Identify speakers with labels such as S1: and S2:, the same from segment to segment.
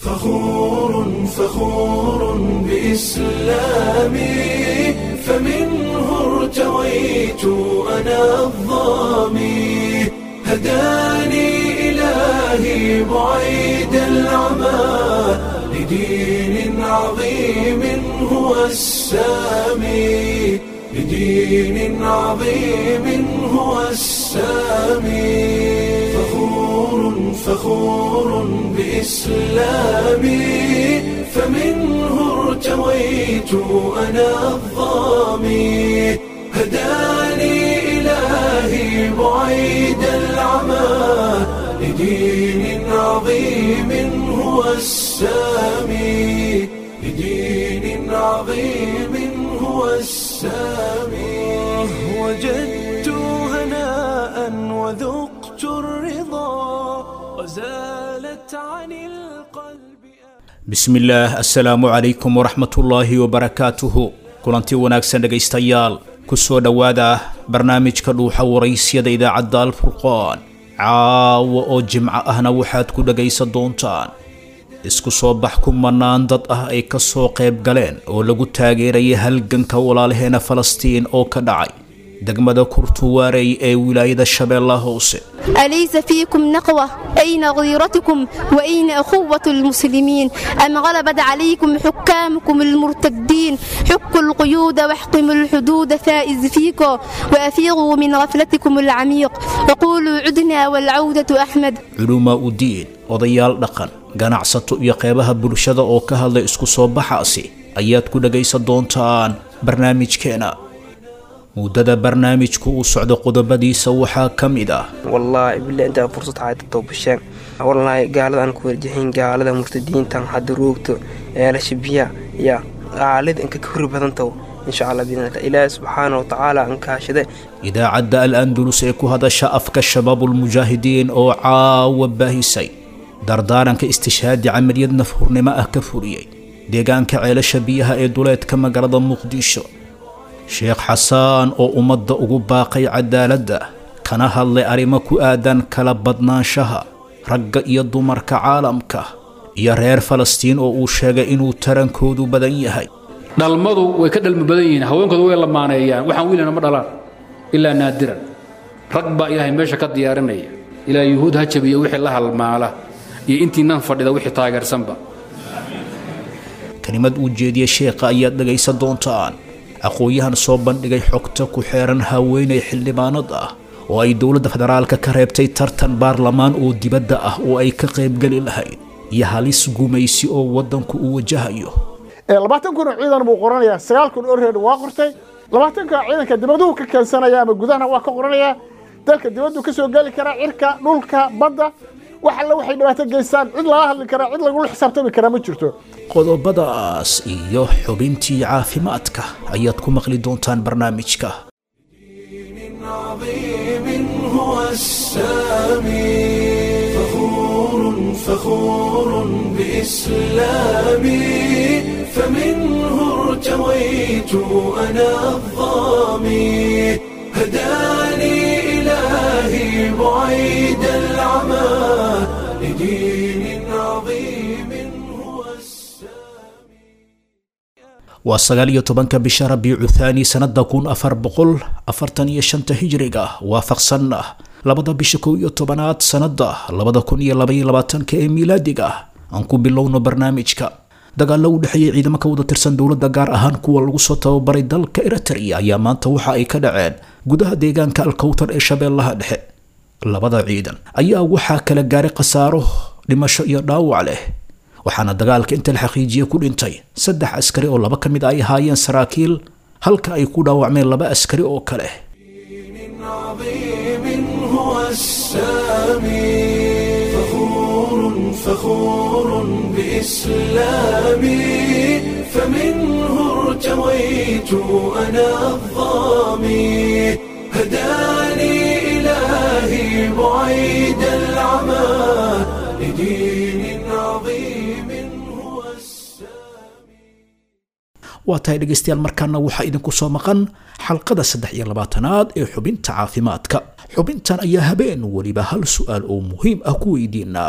S1: فخور فخور بإسلامي فمنه ارتويت أنا الظامي هداني إلهي بعيد العمى لدين عظيم هو السامي لدين عظيم هو السامي فخور فخور بإسلامي فمنه ارتويت أنا الظامي هداني إلهي بعيد العمى لدين عظيم هو السامي لدين عظيم هو السامي وجدت هناء وذقت الرضا وزالت عن القلب
S2: bismillaah assalaamu calaykum waraxmatullaahi wabarakaatuhu kulanti wanaagsan dhegaystayaal ku soo dhowaada barnaamijka dhuuxa waraysyada idaacadda alfurqaan caawa oo jimco ahna waxaad ku dhegaysan doontaan isku soo bax ku mannaan dad ah ay ka soo qayb galeen oo lagu taageerayay halganka walaalaheena falastiin oo ka dhacay degmada kurtuwaarey ee wilaayada shabeellaha hoose
S3: أليس فيكم نقوة أين غيرتكم وأين أخوة المسلمين أم غلبت عليكم حكامكم المرتدين حكوا القيود واحكموا الحدود فائز فيكم وأفيغوا من غفلتكم العميق وقولوا عدنا والعودة أحمد
S2: culumaa u diin odayaal dhaqan ganacsato iyo qeybaha bulshada oo ka hadlay isku soo baxaasi ayaad ku dhegaysan doontaan barnaamijkeena muddada barnaamijku uu socdo qodobadiisa waxaa ka mid ah
S4: wallaahi bille intaa fursad hayta toobasheen wallaahi gaalada aan ku warjahayn gaalada murtadiintan hadda roogto eelasha biya ya aalida inka ka hori badantaw insha allah biidnillah ilaahi subxaana wa tacaala aan kaashade
S2: idaacadda al andalus ee ku hadasha afka shabaabulmujaahidiin oo caawa baahisay dardaaranka istishhaadi camaliyad nafhurnimo ah ka furiyey deegaanka ceelasha biyaha ee duleedka magaalada muqdisho sheekh xasaan oo ummadda ugu baaqay cadaaladda kana hadlay arrimo ku aadan kala badnaanshaha ragga iyo dumarka caalamka iyo reer falastiin oo uu sheegay inuu tarankoodu badan yahay
S5: dhalmadu way ka dhalmi badan yihiin haweenkoodu way lamaaneeyaan waxaan wiilana ma dhalaan ilaa naadiran rag baa ilaahay meesha ka diyaarinaya ilaa yuhuud ha jabiya wixii la halmaala iyo intii nan fadhida wixii taageersanba
S2: kelimad uu jeediyey sheekha ayaad dhegaysan doontaan aqoon-yahan soo bandhigay xogta ku xeeran haweenay xildhibaanad ah oo ay dowladda federaalka ka reebtay tartan baarlamaan oo dibadda ah oo ay ka qaybgeli lahayd iyo halis gumaysi oo waddanku uu wajahayo
S6: labaatan kun oo ciidan buu qoranayaa sagaal kun oo reer waa qortay labaatanka ciidanka dibaduhu ka keensanaya ama gudahana waa ka qoranayaa dalka dibaddu ka soo geli karaa cirka dhulka badda wax alle waxay dhibaato geystaan cid lala hadli karaa cid lagula xisaabtami karaa ma jirto
S2: qodobadaas iyo xubintii caafimaadka ayaad ku maqli doontaan barnaamijka
S1: عظيم هو السامي فخور فخور بإسلامي فمنه ارتويت أنا الظامي هداني إلهي بعيد العمى لدين عظيم هو السامي
S2: waa sagaal iyo tobanka bisha rabiicu thaani sannada kun afar boqol afartan iyo shanta hijriga waafaqsan ah labada bisha kow iyo tobanaad sannada labada kun iyo labaiyo labaatanka ee miilaadiga ah aan ku bilowno barnaamijka dagaallo u dhexeeyey ciidamo ka wada tirsan dowladda gaar ahaan kuwa lagu soo tababaray dalka eritrea ayaa maanta waxa ay ka dhaceen gudaha deegaanka alkowtar ee shabeellaha dhexe labada ciidan ayaa waxaa kala gaaray khasaaro dhimasho iyo dhaawac leh waxaana dagaalka inta la xaqiijiye ku dhintay saddex askari oo laba ka mid ay ahaayeen saraakiil halka ay ku dhaawacmeen laba askari oo kale
S1: عظيم هو السامي فخور فخور بإسلامي فمنه ارتويت أنا الظامي هداني إلهي بعيد العمى لدين عظيم هو السامي
S2: waa tahay dhegaystayaal markaana waxaa idinku soo maqan xalqada saddex iyo labaatanaad ee xubinta caafimaadka xubintan ayaa habeen weliba hal su-aal oo muhiim ah ku weydiinaa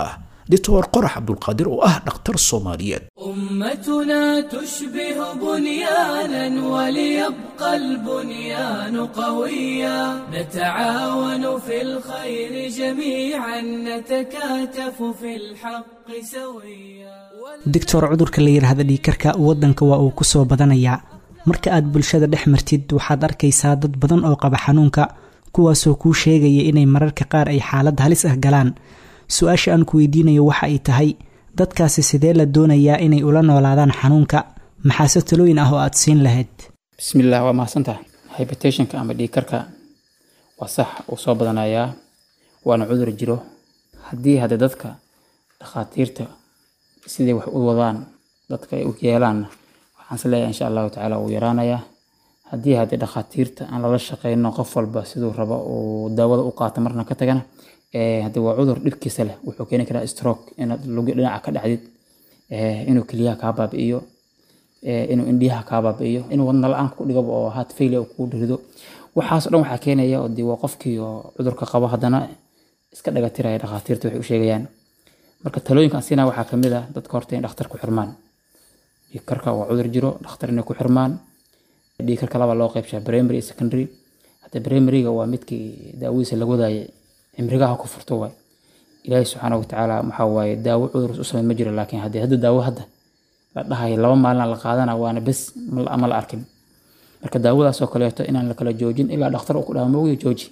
S2: doctor qorax cabdulqaadir oo ah dhakhtar soomaaliyeed
S1: أمتنا تشبه بنيانا وليبقى البنيان قويا نتعاون في الخير جميعا نتكاتف في الحق سويا
S7: doctor cudurka la yidhaahda dhiikarka waddanka waa uu kusoo badanayaa marka aad bulshada dhex martid waxaad arkaysaa dad badan oo qaba xanuunka kuwaasoo kuu sheegaya inay mararka qaar ay xaalad halis ah galaan su-aasha aan ku weydiinayo waxa ay tahay dadkaasi sidee la doonayaa inay ula noolaadaan xanuunka maxaase talooyin ah oo aad siin lahayd
S5: bismillaah waa mahadsantahay hybertationka ama dhiigkarka waa sax uu soo badanayaa waana cudur jiro haddii hadde dadka dhakhaatiirta siday wax u wadaan dadka ay u yeelaanna waxaan is leeyahay insha allahu tacaala wuu yaraanayaa haddii haddii dhakhaatiirta aan lala shaqeyno qof walba siduu rabo uu daawada u qaato marna ka tagana eh, haddii waa cudur dhibkiisa leh wuxuu keeni karaa stroke inaad lugi dhinaca ka dhacdid eh, inuu keliyaha kaa baabi'iyo eh, inuu indhiyaha kaa baabi'iyo inuu wadna la-aan ku dhigaba oo heart failure uu kugu dhirido waxaas oo dhan waxaa keenaya oo dee waa qofkii oo cudurka qabo haddana iska dhagatiraya dhakhaatiirta waxay u sheegayaan marka talooyinkan siinaa waxaa ka mid ah dadka horta in dhakhtar ku xirmaan dhiigkarka waa cudur jiro dhakhtar inay ku xirmaan dhiigkarka laba loo qaybshaa primary iyo secondary hadda primaryga waa midkii daawadiisa lagu wadaayay cimrigaha ku furto waay ilaahi subxaana watacaala maxaa waaye daawo cudur u sameyn ma jiro laakiin haddii hadda daawo hadda la dhahayo laba maalina la qaadana waana bes ma la- ma la arkin marka daawadaas oo kaleeto inaan la kala joojin ilaa dhakhtar uu ku dhaha moogiyo jooji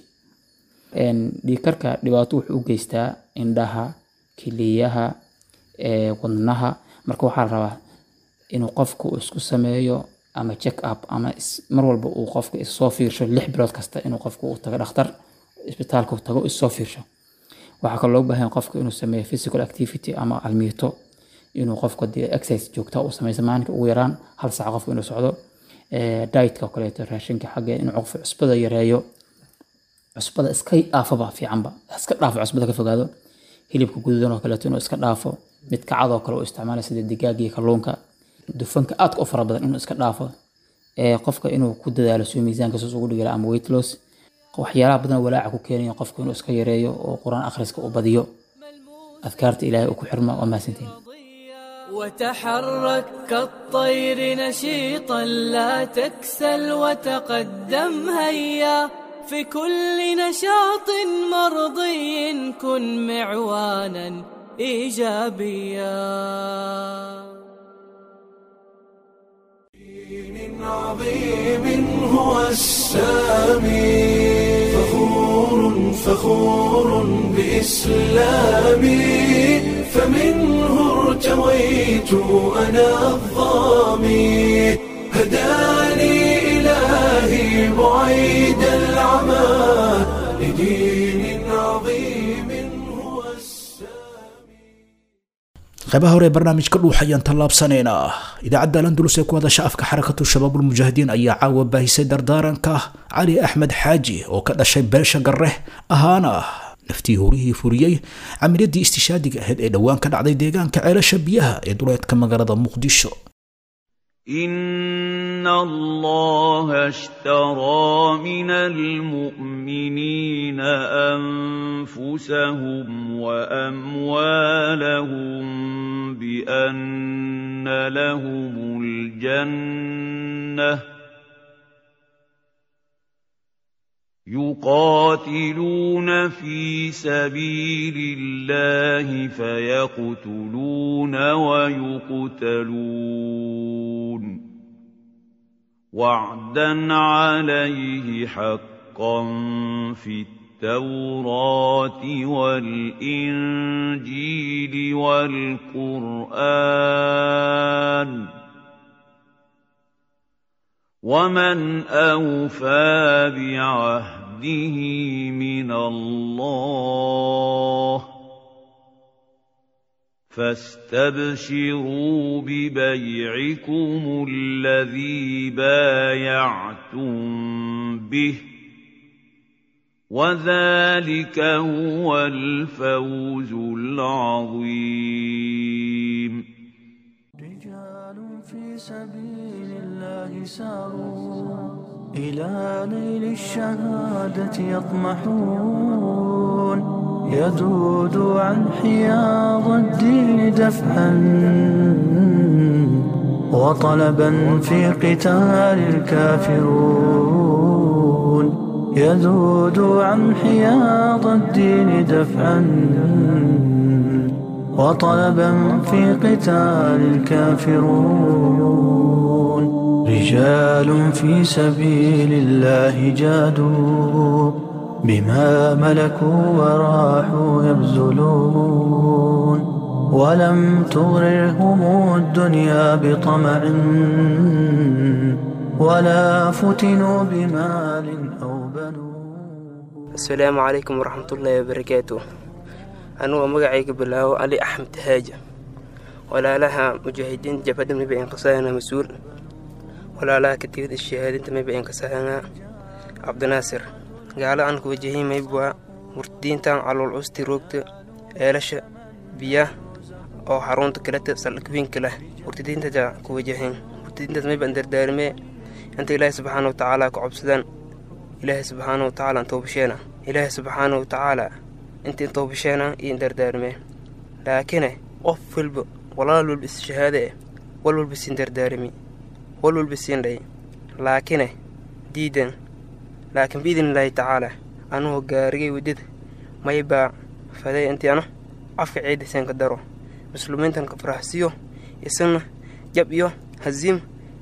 S5: Een, dhiigkarka dhibaato wuxuu u geystaa indhaha kiliyaha ee, wadnaha marka waxaa la rabaa inuu qofku isku sameeyo ama check up ama is- mar walba uu qofka issoo fiirsho lix bilood kasta inuu qofku u tago dhakhtar isbitaalka uu tago issoo fiirsho waxaa kaloo loo baahan yahay qofka inuu sameeyo physical activity ama almiito inuu qofka dee exercise joogta u sameyso maalinka ugu yaraan hal saac qofku inuu socdo Ee, dietka oo kaleeto raashinka xagge inuu qofku cusbada yareeyo cusbada iska dhaafaba fiicanba iska dhaafo cusbada ka fogaado hilibka guduudan oo kaleeto inuu iska dhaafo mid kacad oo kale uu isticmaala sida digaag iyo kalluunka dufanka aadka u fara badan inuu iska dhaafo ee qofka inuu ku dadaalo suu miisaanka sus ugu dhigala ama weight loss waxyaalaha badan oo walaaca ku keenaya qofka inuu iska yareeyo oo qur-aan akhriska u badiyo adkaarta ilaahay uu ku xirma waa mahadsantiin
S1: وتحرك كالطير نشيطا لا تكسل وتقدم هيا في كل نشاط مرضي كن معوانا ايجابيا
S8: دين عظيم هو السامي فخور فخور بإسلامي فمنه ارتويت أنا الظامي هداني إلهي بعيد العمى لدين عظيم هو السامي
S2: qaybaha hore ee barnaamijka dhuux ayaan tallaabsanaynaa idaacadda landulus ee ku hadasha afka xarakatu shabaabulmujaahidiin ayaa caawa baahisay dardaaranka cali axmed xaaji oo ka dhashay beesha garre ahaana naftii hurihii furiyey camiladii istishaadiga ahayd ee dhowaan ka dhacday deegaanka ceelasha biyaha ee duleedka magaalada muqdisho
S9: إن الله اشترى من المؤمنين أنفسهم وأموالهم بأن لهم الجنة يقاتلون في سبيل الله فيقتلون ويقتلون وعدا عليه حقا في التوراة والإنجيل والقرآن ومن أوفى بعهده من الله فاستبشروا ببيعكم الذي بايعتم به وذلك هو الفوز العظيم
S1: رجال في سبيل الله ساروا إلى نيل الشهادة يطمحون يذود عن حياض الدين دفعا وطلبا في قتال الكافرون يذود عن حياض الدين دفعا وطلبا في قتال الكافرون رجال في سبيل الله جادوا بما ملكوا وراحوا يبذلون ولم تغررهم الدنيا بطمع ولا فتنوا بمال أو بنون
S4: asalaamu calaykum waraxmatullaahi wabarakaatu anugu magacayga bilaawo cali axmed haaja walaalaha mujaahidiinta jabhadda mayba inqasaana mas-uul walaalaha katiibada shahaadinta mayba inqasaana cabdinaasir gaala aan ku wajahay maybwa murtadiintan calool custi roogta eelasha biyaha oo xarunta kaleta saldhigwiinka leh murtadiinta ku wajahayn murtadiintaas mayban dardaarimee inta ilaahi subxaana wa tacaala ka cobsadaan ilaahay subxaana wa tacaala toobasheena ilaahay subxaana wa tacaala intiin toobasheena iyo dardaarmee laakine qof walba walaal walba isshahaade eh wal walba siin dardaarimi wal walba siin dhay laakine diidan laakiin biidnillaahi tacaala anugu gaarigay waddada maybaa faday intii ano afka ciidiseen ka daro muslimiintan ka faraxsiyo isagna jab iyo haziim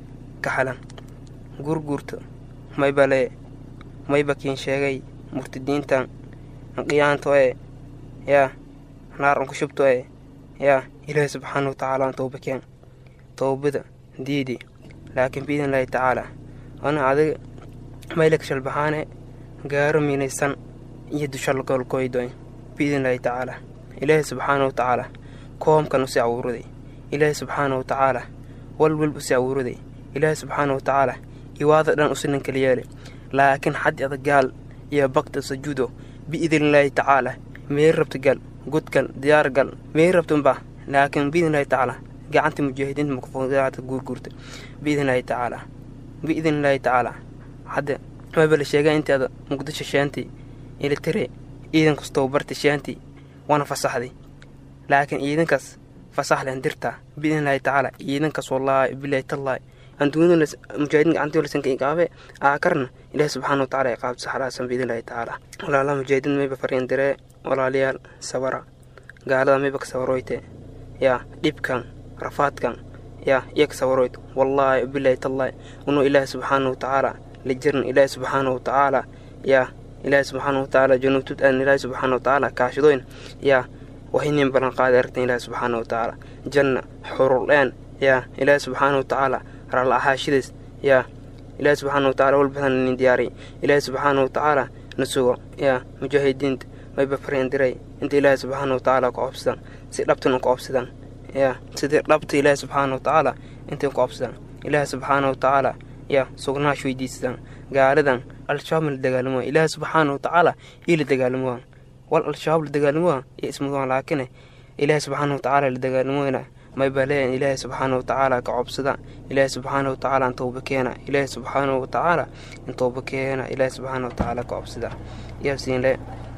S4: ka xalan gurgurta maybaa lee mayba kiin sheegay murtadiintan qiyaanto ee yaa naar unku shubto ee yaa ilaahi subxaana wa tacaala aan tooba keen toobada diidi laakiin biidnillaahi tacaala ana adiga maylaka shalbaxaane gaaro miinaysan iyo dushalgolkoydoy biidnillaahi tacaala ilaahi subxaana wa tacaala koomkan usi awuuraday ilaahi subxaana wa tacaala walwalb usi awuuraday ilaahi subxaana wa tacaala iwaada dhan usinan kala yeelay laakiin xaddi adag gaal iyo bakta sajuudo biidnillaahi tacaala meel rabta gal godgal diyaar gal meel rabtanba laakiin biidnillaahi tacaala gacanta mujaahidiinta makfuudaata guurguurta biidnillaahi tacaala biidnillaahi tacaala hadda maba la sheegaa intaada muqdisho shaantii ilitire ciidankas tababarta shaantii waana fasaxday laakiin ciidankaas fasaxlen dirtaa biidnillaahi tacaala ciidankaas wallaahi bilaahi tallaahi anduunada mujaahidiin gacantii lasanka iqaabe aakarna ilaahi subxaana wa tacaala iqaabta saxraasan biidnillaahi tacaala walaalaha mujaahidiin mayba fariin diree walaalayaal sabara gaalada mayba ka sabaroyte yaa dhibkan rafaadkan yaa iya ka sabaroyt wallaahi bilaahi tallaahi unuu ilaahi subxaana wa tacaala la jirin ilaahi subxaana wa tacaala yaa ilaahi subxaana wa tacaala januutud aan ilaahi subxaana wa tacaala kaashadoyn yaa wahinin balan qaadi aragtan ilaahi subxaana wa tacaala janna xurul-een yaa ilaahi subxaana wa tacaala ralla ahaashidays yaa ilaahi subxaana wa tacala walbadan nin diyaariy ilaahi subxaana wa tacaala na sugo yaa mujaahidiinta mayba fariin diray inta ilaahi subxaana wa tacaala ku cobsadan si dhabtan u ku cobsadan yaa sidii dhabta ilaahi subxaana wa tacaala intay ku cobsadan ilaahi subxaana wa tacaala yaa sugnaash weydiisadan gaaladan al-shabaab la dagaalamo ilaahi subxaana wa tacaala ii la dagaalamo wal al-shabaab la dagaalamo iyo ismudan laakine ilaahi subxaana wa tacaala la dagaalamoyna mayba leeyan ilaahi subxaana wa tacaala ka cobsada ilaahi subxaana wa tacaala in tooba keena ilaahi subxaana wa tacaala in tooba keena ilaahi subxaana wa tacaala ka cobsada yaabsiinle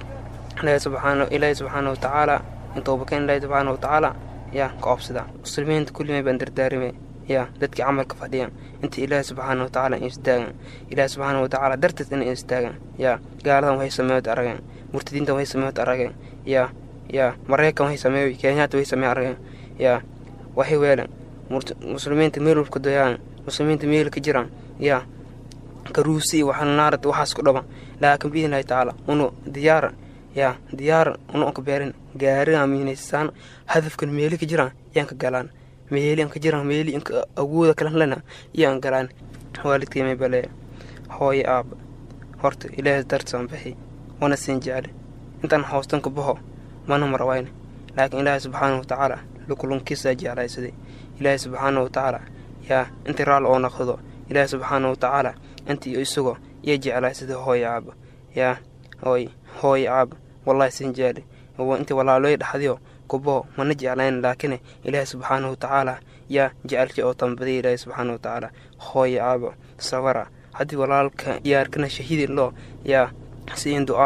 S4: ilaahi subxaana ilaahi subxaana wa tacaala in tooba keena ilaahi subxaana wa tacaala yaa ka cobsada muslimiinta kulli may baan dardaarime yaa dadkii camalka fadhiyan inta ilaahi subxaana wa tacaala in istaagan ilaahi subxaana wa tacaala darteed inay istaagan yaa gaaladan waxay sameeyod arageen murtadiintan waxay sameeyod arageen yaa yaa maraykan waxay sameeyoy kenyaata waxay sameey arageen yaa waxay weelan muslimiinta meel walka doyaan muslimiinta meel ka jiraan yaa karuusi iyo waxaa naarad waxaas ku dhaban laakiin biidnillahi tacaala unu diyaara yaa diyaara unu anka beerin gaariga miinaysaan hadafkan meeli ka jiraan yaan ka galaan meeli anka jiraan meeli anka awooda kalan lena yaan galaan waalidkay may balee hooyo aaba horta ilaahay dartaan bixi wana siin jecele intaan hoostan ka baxo mana marawayne laakiin ilaahay subxaana wa tacaala lukulunkiisaa jeclaysaday ilaahay subxaana wa tacaala yaa intii raal oo naqdo ilaahay subxaana wa tacaala intii isagoo yaa jeclaysaday hooyo aaba yaa hooy hooyo aaba wallahi sin jeeli intii walaalooy dhaxdiyo kubo mana jeclayn laakiin ilaahay subxaana wa tacaala yaa jecelkii oo tambadiya ilaahay subxaana wa tacaala hooyo aaba sabara haddii walaalka yaarkana shahiidi loo yaa siin du'aaya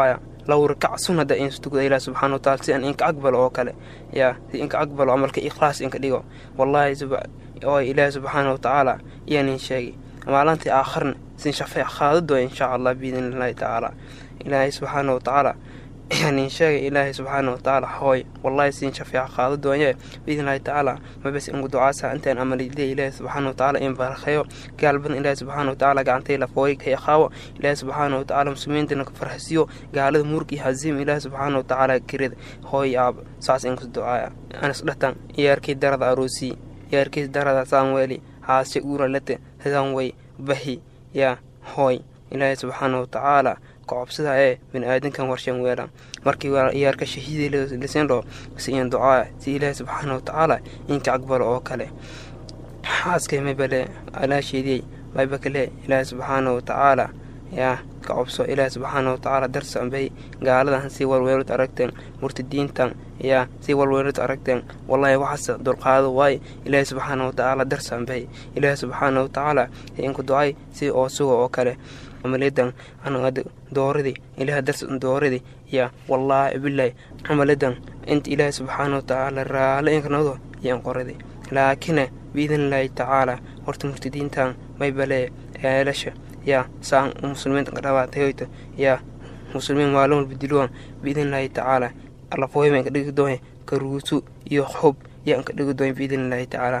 S4: low rakac sunnada in tukada ilaah subxaana wataala si aan inka aqbalo oo kale yaa si inka aqbalo camalka ikhlaas inka dhigo wallaahi oo ilaah subxaana watacaala iyaanin sheegay maalintii aakharna sin shafeec qaadado insha allah biidn illaahi tacaala ilaahay subxaana watacaala yani sheegay ilaahay subxaana watacaala hooy wallahi siin shafeeca qaado doonye biidnillahi tacaala mabes ingu ducaasa intaan amalidee ilaahay subxaana watacaala in barakheeyo gaal badan ilaahay subxaana watacaala gacantay lafooy ka iqaabo ilaahay subxaana watacaala muslimiintana ka farxisiyo gaalada murg iyo haziim ilaahay subxaana watacaala kirida hooy aab saas inkus ducaaya anas dhatan iyaarkii darada aroosii iyaarkii darada saamweeli haashe uuralete hidanway bahi yaa hooy ilaahay subxaana watacaala kacobsida ee bini-aadankan warshan weela markii iyaarka shahiida lisindho si in ducaa si ilaahi subxaana watacaala inka aqbalo oo kale xaaskay maybale alaasheediyey mayba kale ilaahi subxaana watacaala yaa kacobso ilaahi subxaana watacaala darsambay gaaladan si walweelad aragteen murtadiintan yaa si walweelad aragteen wallahi waxaas dulqaado waaye ilaahi subxaana watacaala darsambay ilaahi subxaana watacaala inku ducay si oo suga oo kale amaliyadan anad dooradii ilaah darsan dooradii yaa wallaahi bilahi amaliyadan inta ilaahi subxaana watacaala raale inkanado yaan qoraday laakine biidnillaahi tacaala horta murtadiintan maybale eelasha yaa saan muslimiinta kadhabaatayoyta yaa muslimiin maalin walba diluwan biidnillaahi tacaala lafooyma inka dhigi doon karuusu iyo xob yaa inka dhigi doon biidnillaahi tacaala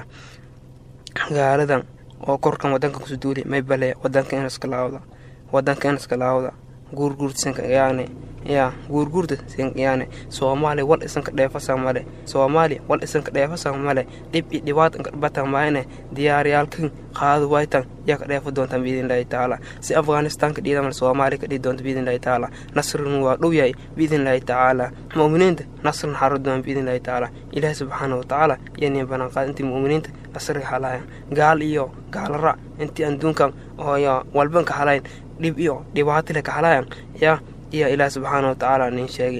S4: gaaladan oo korkan wadanka kusu duuli maybale wadanka inaska laawda wadanka inaska laawda guurguurta sankayaane yaa guurguurta sankayaane soomaaliya wal isanka dheefasa male soomaaliya wal isanka dheefasa male dhib i dhibaat inka batan maayne diyaaryaalkan qaado waytan yaa ka dheefa doontaan biidnillahi tacaala si afghanistanka dhiida male soomaaliya ka dhihi doonta biidnillahi tacaala nasrin waa dhow yahay biidnillahi tacaala mu'miniinta nasrin xaro doon biidnillahi tacaala ilaahi subxaana watacaala yaniin bananqaad intii mu'miniinta nasriga halayan gaal iyo gaalara intii adduunkan oo walban ka halayn dhib iyo dhibaatile ka halayan yaa iyo ilaah subxaana watacaala nin sheegay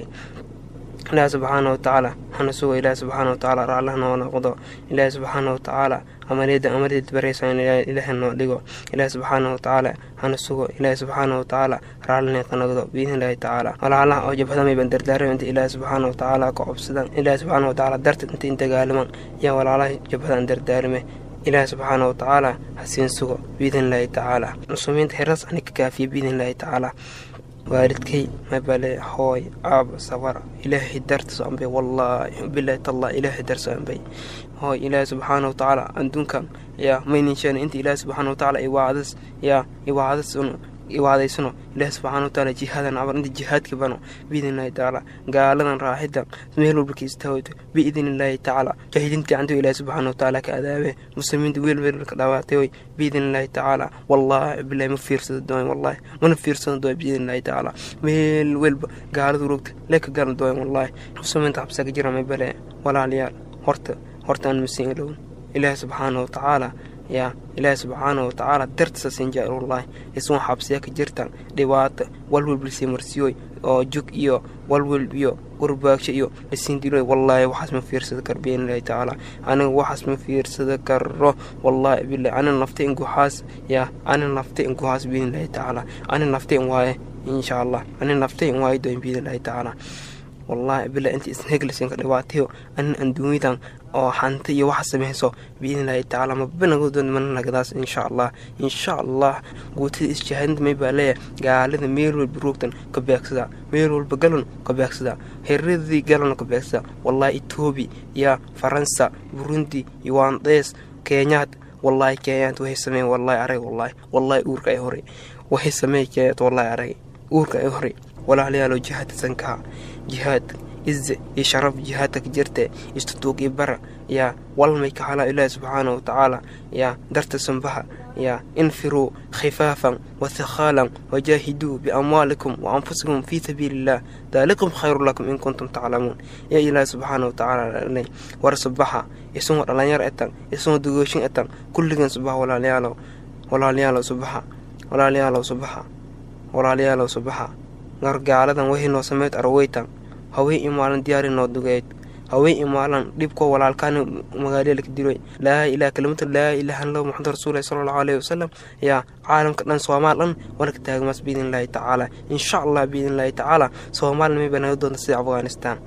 S4: ilaah subxaana watacaala hana sugo ilaah subxaana watacaala raallah noo noqdo ilaah subxaana watacaala amaliyada amaliyad baraysan ilaah noo dhigo ilaah subxaana watacaala hana sugo ilaah subxaana watacaala raalline ka noqdo biidnillahi tacaala walaalaha oo jabhadamay ban dardaarame inta ilaah subxaana watacaala ka cobsadan ilaah subxaana watacaala darteed inta in dagaalaman yaa walaalaha jabhadan dardaarime ilaah subxaana watacaala hasiin sugo biidnillahi tacaala muslimiinta heras ani ka kaafiye biidnillahi tacaala waalidkay mabale hooy aab sabar ilaahay dartas anbay wallaahi bilahi tallah ilaahay darsa anbay hooy ilaahay subxaana watacaala adduunkan yaa mayninsheena inta ilaahay subxaana watacaala iwaadas yaa iwaadas iwaadaysano ilaahi subxaana watacaala jihaadan abar inta jihaadka bano biidnillahi tacaala gaaladan raaxidan meel walba ka istaawayto biidnillahi tacaala jaahidiinta gacanto ilaahi subxaana watacaala ka adaabe muslimiinta weel weel ka dhawaatayoy biidnillahi tacaala wallaahi bilahi ma fiirsada doon wallaahi mana fiirsada doon biidnillahi tacaala meel welba gaaladu rogta leka galan doon wallaahi muslimiinta xabsaga jira may bale walaalayaal horta horta aan masiin ilowin ilaahi subxaana watacaala yaa ilaahi subxaana watacaala dartisa sinjaar wallaahi isuun xabsiya ka jirtan dhibaata walwalbalsii marsiyoy oo jug iyo walwal iyo gurbaagsho iyo lasiindiloy wallaahi waxaas ma fiirsada kar biidnillahi tacaala aniga waxaas ma fiirsada karo wallaahi bilahi ani naftay in guhaas yaa ani naftay in guhaas biidnillahi tacaala ani naftay in waaye insha allah ani naftay in waaye doon biidnillahi tacaala wallaahi bila inta isneglasinka dhibaatayo anin adduunyadan oo hanti iyo waxa samayso biidnillahi tacaala mabanagodood mana nagadaas insha allah insha allah guutada isjahaadinta may baa leeyahay gaalada meel walba roogtan ka beegsada meel walba galan ka beegsada heradii galan ka beegsada wallaahi etoobi yaa faransa burundi yuwandes kenyaad wallaahi kenyaad waxay sameeyeen wallaahi arag wallaahi wallaahi uurka ay horay waxay sameeyeen kenyaad wallaahi arag uurka ay horay walaalayaalo jihaadka sankaha jihaad ize iyo sharaf jihaadka ka jirte istutuug iyo bara yaa walmay ka halaa ilaahi subxaana watacaala yaa darta sambaha yaa infiruu khifaafan wathiqaalan wajaahiduu biamwaalikum wa anfusikum fii sabiili illah daalikum khayru lakum in kuntum taclamuun yaa ilaahi subxaana watacaala war subaxa isagoo dhalinyar etan isagoo dugooshin etan kulligan subaxa walaalayaalow walaalayaalow subaxa walaalayaalow subaxa walaalayaalow subaxa gargaaladan wixii noo sameyd arweytan haween iyo maalin diyaari noo dugeyd hawey imaalan dhibkoo walaalkaan magaalada laka diloy laa ilaha kalimatu laa ilaha illallah muxamad rasuulahi sala allahu alayhi wasalam yaa caalamka dhan soomaal dhan wanaka taagmaas biidn illaahi tacaala insha allah biidn illaahi tacaala soomaalina mayba naga doonta sida afghanistan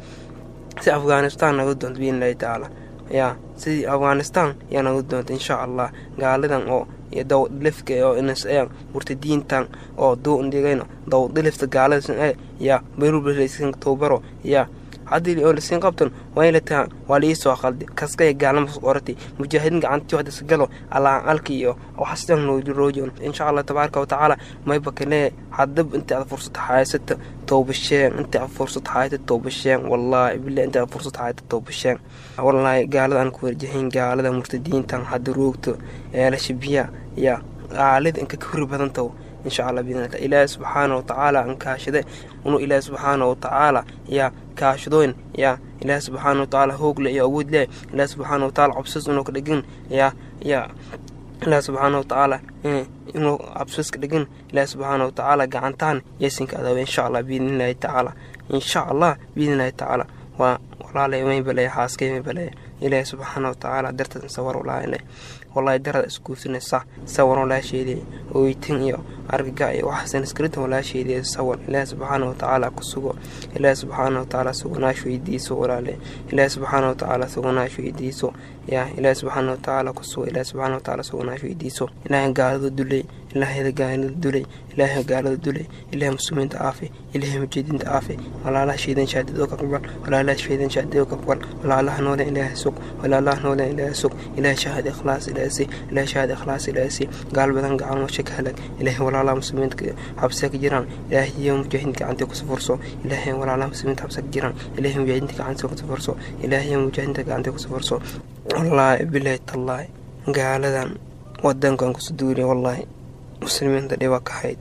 S4: si afghanistan naga doonta biidn illaahi tacaala yaa sidii afghanistan yaa naga doonta insha allah gaalidan oo dawdilifka oo inas murtadiintan oo duundigayno dawdilifta gaalada yaa berublasn towbaro yaa haddii oo lasiin qabtan waa in la taha waa liisoo qaldi kaskaya gaalnama orati mujaahidiin gacantii waxdas galo allaan alki iyo waxasdan roojon insha allah tabaaraka watacaala mayba kale hadab inta aad fursad haysata toobasheen inta aad fursad haysata toobasheen wallaahi billahi inta aad fursad haysata toobasheen wallaahi gaalada aan ku warjahayn gaalada murtadiintan hadda roogto eelasha biya yaa gaalida inka ka hori badan taho insha allah biidnillah ilaahi subxaana watacaala aan kaashade unu ilaahi subxaana watacaala yaa kaashadoyn yaa ilaahi subxaana watacaala hoogle iyo awood leh ilaahi subxaana watacaala cabsis inuu ka dhigin yaa yaa ilaahi subxaana watacaala inuu cabsis ka dhigin ilaahi subxaana watacaala gacantaan yaysinka adaawe insha allah biidnillahi tacaala insha allah biidnillahi tacaala waa walaalay may balaya xaaskay may balaya ilaahi subxaana watacaala darteed sawar walaale wallahi darada isguursanaysa sawar walaasheedii ooytin iyo argaga iyo waxaasan iskrinta walaasheedii sawar ilaahi subxaana watacaala ku sugo ilaahi subxaana watacaala sugunaash weydiiso walaale ilaahi subxaana watacaala sugunaash weydiiso yaa ilaahi subxaana watacaala ku sugo ilaahi subxaana watacaala sugunaash weydiiso ilaahay gaalada dulay ilaahayda gaalada dulay ilaahay gaalada dulay ilaahay muslimiinta aafe ilaahay mujeedinta aafe walaalaha shaydan shaadid oo ka aqbal walaalaha shaydan shaadid oo ka aqbal walaalaha noole ilaahay sug walaalaha noole ilaahay sug ilaahay shahaad ikhlaas ilaahay si ilaahay shahaad ikhlaas ilaahay si gaal badan gacan washa ka halag ilaahay walaalaha muslimiinta xabsiga ka jiraan ilaahay iyo mujaahidiinta gacanta ku safurso ilaahay walaalaha muslimiinta xabsiga ka jiraan ilaahay mujaahidiinta gacanta ku safurso ilaahay iyo mujaahidiinta gacanta ku safurso wallaahi bilaahi tallaahi gaaladan wadankan kusu duuliya wallaahi muslimiinta dhiba ka hayd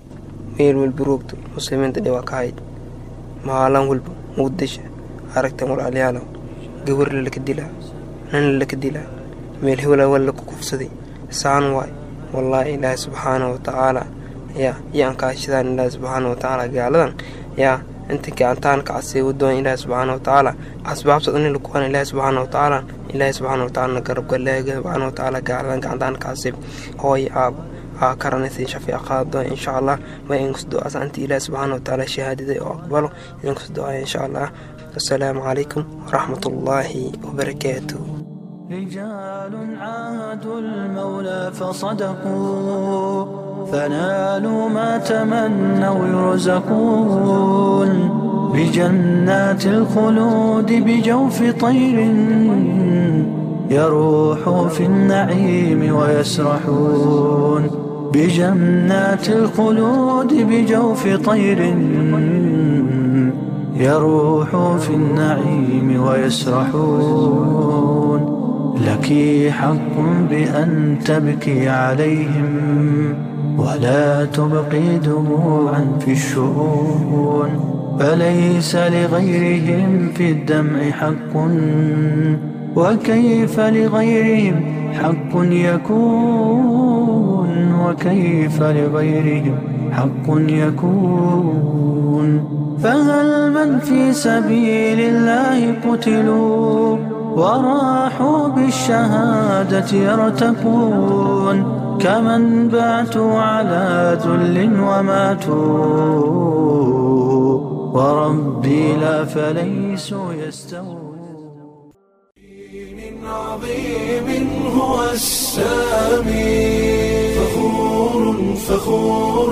S4: meel walba roogto muslimiinta dhiba ka hayd maalin walba muqdisho aragtan walaalyaalo gabar lalaka dilaa nin lalaka dilaa meel hewla wal laku kufsaday saan waay wallaahi ilaahi subxaana watacaala yaa yaan kaashadaan ilaahi subxaana watacaala gaaladan yaa inta gacantaan kacasay wadoon ilaahi subxaana watacaala asbaabta in lakuwan ilaahi subxaana watacaala ilaahi subxaana watacaala garabka ilaahi subxaana watacaala gaaladan gacantaan kacasay hooy aabo aa karanaysa shafiic qaado insha allah ma inkus do-aas anti ilaahi subxaana watacaala shahaadiday oo aqbalo inkus do-aya insha allah assalaamu calaykum waraxmat ullaahi wabarakaatuh
S1: رجال عاهدوا المولى فصدقوا فنالوا ما تمنوا يرزقون بجنات الخلود بجوف طير يروح في النعيم ويسرحون بجنات الخلود بجوف طير يروح في النعيم ويسرحون لك حق بأن تبكي عليهم ولا تبقي دموعا في الشؤون فليس لغيرهم في الدمع حق وكيف لغيرهم حق يكون وكيف لغيرهم حق يكون فهل من في سبيل الله قتلوا وراحوا بالشهادة يرتقون كمن باتوا على ذل وماتوا وربي لا فليسوا يستوون
S8: عظيم هو السامي فخور فخور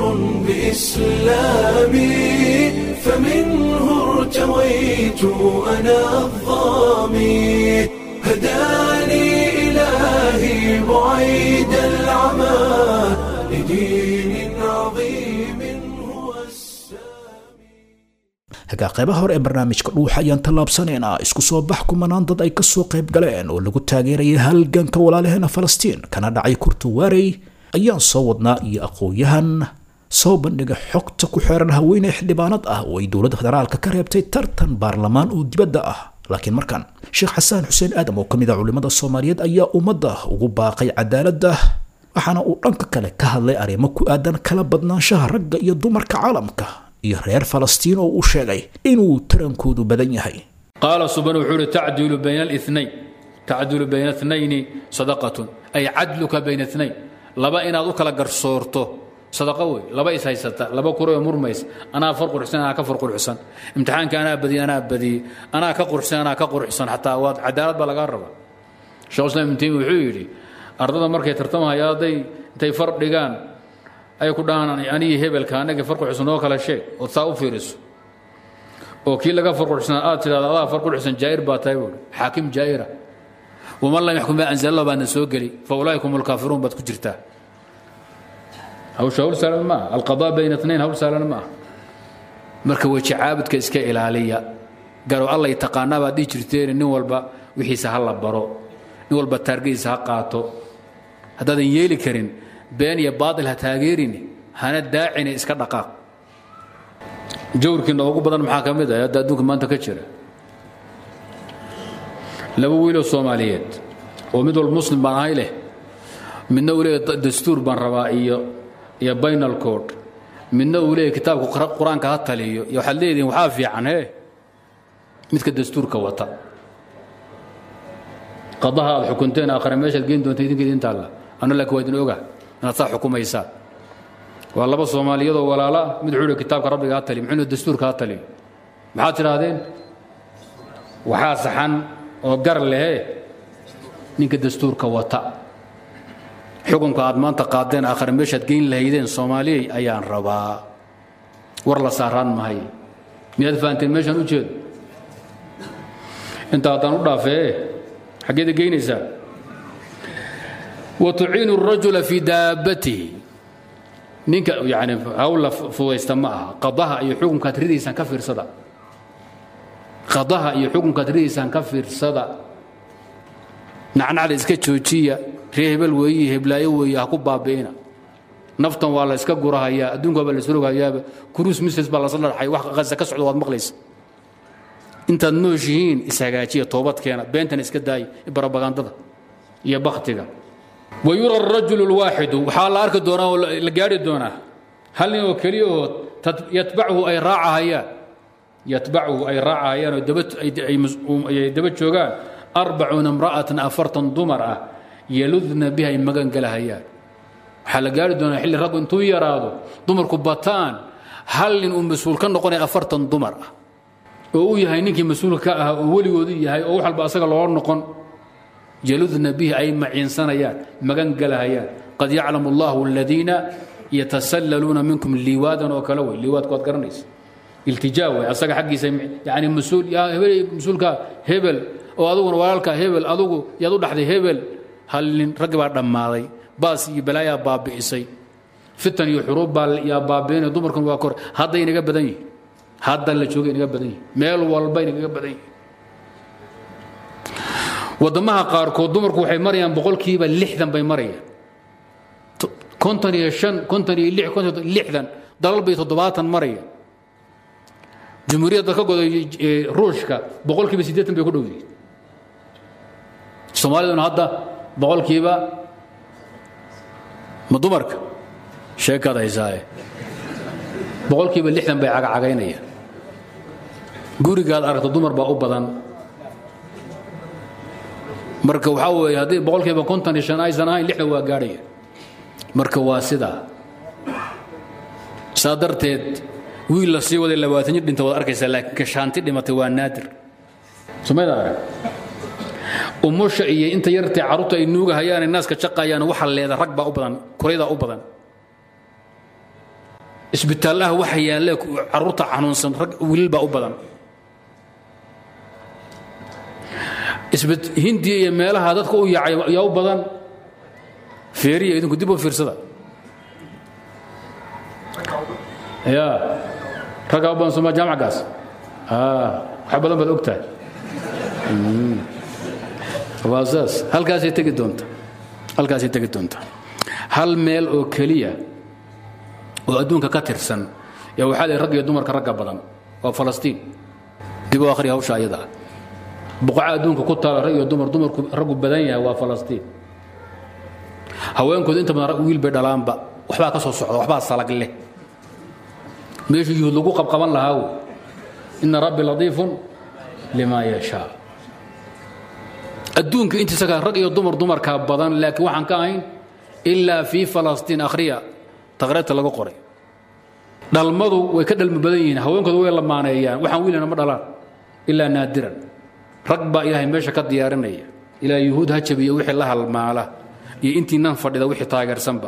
S8: بإسلامي فمنه ارتويت أنا الظامي هداني إلهي بعيد العمى لدين عظيم هو السامي
S2: hagaa qaybaha hore ee barnaamijka dhuuxa ayaan tallaabsanaynaa isku soo bax kumanaan dad ay kasoo qayb galeen oo lagu taageerayay halganka walaalaheena falastiin kana dhacay kurtuwaarey ayaan soo wadnaa iyo aqoon-yahan soo bandhiga xogta ku xeeran haweeney xildhibaanad ah oo ay dowladda federaalka ka reebtay tartan baarlamaan oo dibadda ah laakiin markan sheekh xasaan xuseen aadam oo ka mid ah culimmada soomaaliyeed ayaa ummadda ugu baaqay cadaaladda waxaana uu dhanka kale ka hadlay arrimo ku aadan kala badnaanshaha ragga iyo dumarka caalamka iyo reer falastiin oo uu sheegay inuu tarankoodu badan yahay
S5: qaala subanu wuxuu uhi tacdilu bayna alinayn tacdilu bayna inayni sadaqatun ay cadluka bayna inayn laba inaad u kala garsoorto sadaqo wey laba is haysata laba kuro ee murmays anaa far quruxsan anaa ka far quruxsan imtixaanka anaa badiyey anaa badiyey anaa ka quruxsan anaa ka quruxsan xataa waad cadaalad baa lagaa rabaa sheekh islam ibn taymiya wuxuu yidhi ardada markay tartamahaya hadday intay far dhigaan ay ku dhahaan anigii hebelka anagii far quruxsan oo kale sheeg ood saa u fiiriso oo kii laga far quruxsan aad tidhahdo adaa far quruxsan jaa'ir baa tahay buuri xaakim jaa'ira waman lam yaxkum bima anzala baadna soo geli fa ulaaika hum alkaafiruun baad ku jirtaa hawsha hawl saalan maaha alqadaa bayna inayn hawl saalan maaha marka weji caabudka iska ilaaliya garow allay taqaanaa baad dhihi jirteen nin walba wixiisa ha la baro nin walba taargadiisa ha qaato haddaadan yeeli karin been iyo baatil ha taageerin hana daacine iska dhaqaaq jawrkiina ugu badan maxaa ka mid ah hadda adduunka maanta ka jira laba wiiloo soomaaliyeed oo mid walba muslim baan ahay leh midna uu leeyahy dastuur baan rabaa iyo iyo bainal code midna uu leeyahy kitaabka qur-aanka ha taliyo iyo waxaad leedihin waxaa fiican hee midka dastuurka wata qadaha aad xukunteen aakhare meeshaad geyn doonta idinka idin taalla anna laakiin waa idin oga inaad saa xukumaysaan waa laba soomaaliyadoo walaala ah mid wuxuu kitaabka rabbiga ha taliyo muxuu dastuurka ha taliyo maxaad tidhaahdeen waxaa saxan oo gar lehe ninka dastuurka wata xukunka aad maanta qaadeen aakhare meeshaad geyn lahaydeen soomaaliyey ayaan rabaa war la saaraan mahay miyaad fahanteen meeshaan u jeedo inta haddaan u dhaafee xaggeeda geynaysaa wa tuciinu الrajula fii daabatihi ninka yani hawla fudaysta ma aha qadaha iyo xukunkaad ridaysaan ka fiirsada qadaha iyo xukunkaad ridaysaan ka fiirsada nacnacda iska joojiya ree hebel weeyi heblaayo weeye ha ku baabi'ina naftan waa la iska gurahayaa adduunka baa la isrogahayaaba kuruus misles baa lasla dhaxay wax qasa ka socdo waad maqlaysa intaad nooshihiin ishagaajiya toobadkeena beentan iska daaya barabagandada iyo baktiga wa yura arajulu lwaaxidu waxaa la arki doonaa oo la gaari doonaa hal nin oo keliya oo yatbachu ay raacahayaan yatbachu ay raacahayaan oo daba ay daba joogaan arbacuuna imra'atan afartan dumar ah yaludna biha ay magan galahayaan waxaa la gaari doonaa xilli raggu intuu yaraado dumarku bataan hal nin uu mas-uul ka noqonaya afartan dumar ah oo uu yahay ninkii mas-uulka ka ah oo weligoodu yahay oo wax walba asaga loo noqon yaludna bihi ay maciinsanayaan magan galahayaan qad yaclamu allahu aladiina yatasallaluuna minkum liwaadan oo kale wey liwaadku waad garanaysa iltijaa wey asaga xaggiisa yani mas-uul yaa hebel mas-uulka hebel oo aduguna walaalka hebel adugu yaad u dhaxday hebel hal nin raggi baa dhammaaday baas iyo balaayaa baabi'isay fitan iyo xuruub baa yaa baabi'inaya dumarkan waa kor hadda inaga badan yihin hadda la jooga inaga badan yihin meel walba inagaga badan yihin waddamaha qaarkood dumarku waxay marayaan boqolkiiba lixdan bay marayaan konton iyo shan konton iyo lix konton lixdan dalal bay toddobaatan marayaan jumhuuriyadda ka goday ruushka boqolkiiba siddeetan bay ku dhow yihiin soomaaliduna hadda boqolkiiba ma dumarka sheekaad haysaaye boqolkiiba lixdan bay cagacagaynayaan gurigaad aragto dumar baa u badan marka waxaa weeye haddii boqolkiiba konton iyo shan aysan ahayn lixdan waa gaadhaya marka waa sidaa saa darteed wiil la sii waday labaatan jir dhinta waad arkaysaa laakiin kashaanti dhimatay waa naadir somayda arag umusha iyo inta yartee carruurta ay nuugahayaane naaska jaqayaan waxa leeda rag baa u badan kuraydaa u badan isbitaallaha waxa yaalle carruurta xanuunsan rag wiilal baa u badan hindiya iyo meelaha dadka u yaacay yaa u badan feeriya idinku dib u fiirsada ya raggaa u badan sooma jaamacgaas wax badan baad ogtahay waa saas halkaasay tegi doonta halkaasay tegi doonta hal meel oo keliya oo adduunka ka tirsan yaa waxaa leeyahay rag iyo dumarka ragga badan waa falastiin dib u akhriya hawsha ayada ah buqaca adduunka ku taala rag iyo dumar dumarku raggu badan yahay waa falastiin haweenkoodu inta badan wiil bay dhalaanba waxbaa ka soo socda waxbaa salag leh meeshii yuhuud lagu qabqaban lahaa wey ina rabbi latiifun limaa yashaa adduunka intiisa kale rag iyo dumar dumarkaa badan laakiin waxaan ka ahayn ilaa fii falastiin akhriya taqriirta laga qoray dhalmadu way ka dhalmi badan yihiin haweenkooda way lamaaneeyaan waxaan wiilana ma dhalaan ilaa naadiran rag baa ilaahay meesha ka diyaarinaya ilaa yuhuud ha jabiyo wixii la halmaala iyo intii nan fadhida wixii taageersanba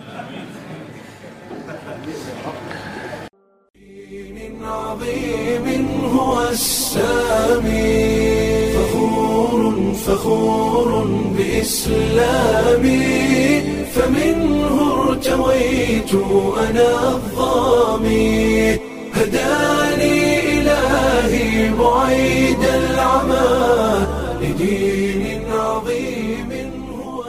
S8: عظيم هو السامي فخور فخور بإسلامي فمنه ارتويت أنا الظامي هداني إلهي بعيد العمى لدين عظيم هو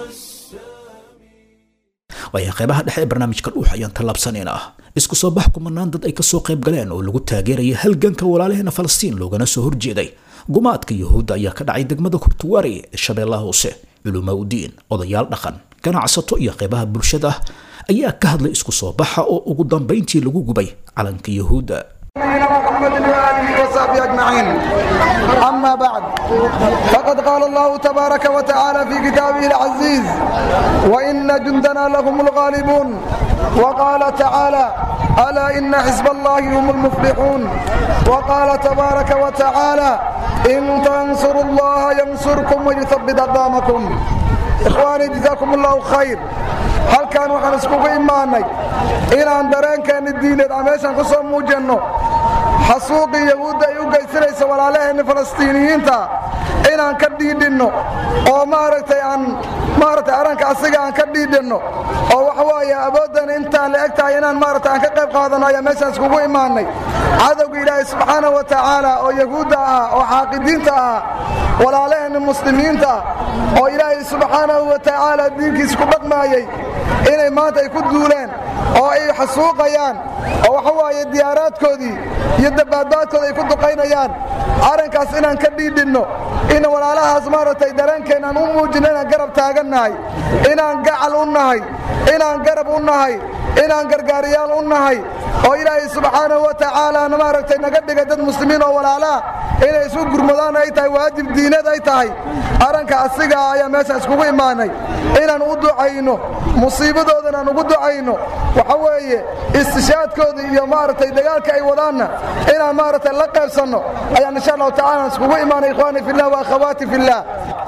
S2: waayahay qeybaha dhexe ee barnaamijka dhuux ayaan tallaabsanaynaa isku soo bax kumanaan dad ay ka soo qayb galeen oo lagu taageeraya halganka walaalaheena falastiin loogana soo horjeeday gumaadka yuhuudda ayaa ka dhacay degmada kurtuwaari ee shabeellaha hoose culumaa udiin odayaal dhaqan ganacsato iyo qeybaha bulshada ayaa ka hadlay isku soo baxa oo ugu dambayntii lagu gubay calanka yuhuudda
S10: نبينا محمد وآله وصحبه أجمعين أما بعد فقد قال الله تبارك وتعالى في كتابه العزيز وإن جندنا لهم الغالبون وقال تعالى ألا إن حزب الله هم المفلحون وقال تبارك وتعالى إن تنصروا الله ينصركم ويثبت أقدامكم إخواني جزاكم الله خير هل كان وحن اسكوك إيماني إلى أن درين كان الدين الأميشان قصة موجنو xasuuqii yahuudda ay u geysanaysa walaalaheenna falastiiniyiinta inaan ka dhiidhinno oo maaragtay aan maaragtay arranka asiga aan ka dhiidhinno oo waxa waaye awooddan intaan la eg tahay inaan maaragtay aan ka qayb qaadanno ayaa meeshaan iskugu imaannay cadowga ilaahay subxaanahu wa tacaala oo yahuudda ah oo xaaqidiinta ah walaalaheenna muslimiinta oo ilaahay subxaanahu wa tacaala diinkiisa ku dhaqmaayey inay maanta ay ku duuleen oo ay xasuuqayaan oo waxa waaye diyaaraadkoodii iyo dabbaadbaadkooda ay ku duqaynayaan arrinkaas inaan ka dhiidhinno in walaalahaas maaragtay dareenkeennaan u muujinno inaan garab taagannahay inaan gacal u nahay inaan garab u nahay inaan gargaariyaal u nahay oo ilaahay subxaanahu wa tacaalaana maaragtay naga dhigay dad muslimiin oo walaalaha inay isu gurmadaan ay tahay waajib diineed ay tahay arranka asigaa ayaa meeshaan iskugu imaanay inaan u ducayno musiibadoodan aan ugu ducayno waxa weeye istishaadkooda iyo maaragtay dagaalka ay wadaanna inaan maaragtay la qaybsanno ayaan insha allahu tacaala iskugu imaanay ikhwaani fillah wa akhawaati fillah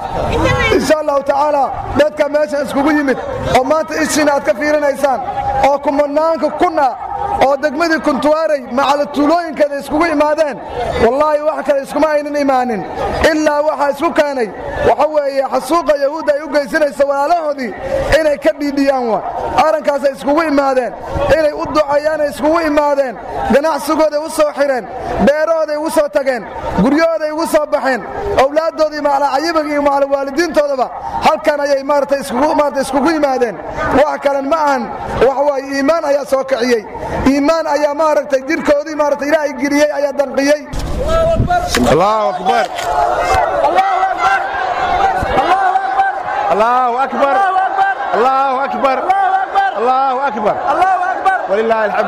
S10: insha allahu tacaala dadka meeshan iskugu yimid oo maanta ishiina aad ka fiirinaysaan oo kumanaanka kuna oo degmadii kuntuwaaray macala tuulooyinkeeda iskugu imaadeen wallaahi wax kale iskuma aynan imaanin ilaa waxaa isku keenay waxa weeye xasuuqa yahuudda ay u geysanaysa walaalahoodii inay ka dhiidhiyaan wa arrinkaasay iskugu imaadeen inay u ducayaan ay iskugu imaadeen ganacsigooday u soo xireen beerahooday ugu soo tageen guryahooday ugu soo baxeen owlaaddoodii macalacayibaga iyo macalawaalidiintoodaba halkan ayay maarata iskugu maarata iskugu yimaadeen wax kalen ma ahan waxa waaye iimaan ayaa soo kiciyey iimaan ayaa maaragtay jirkoodii maarata ilaahay geliyey ayaa danqiyey
S11: allahu akbar allahu akbar allahu akbar allahu akbar walilah alxamd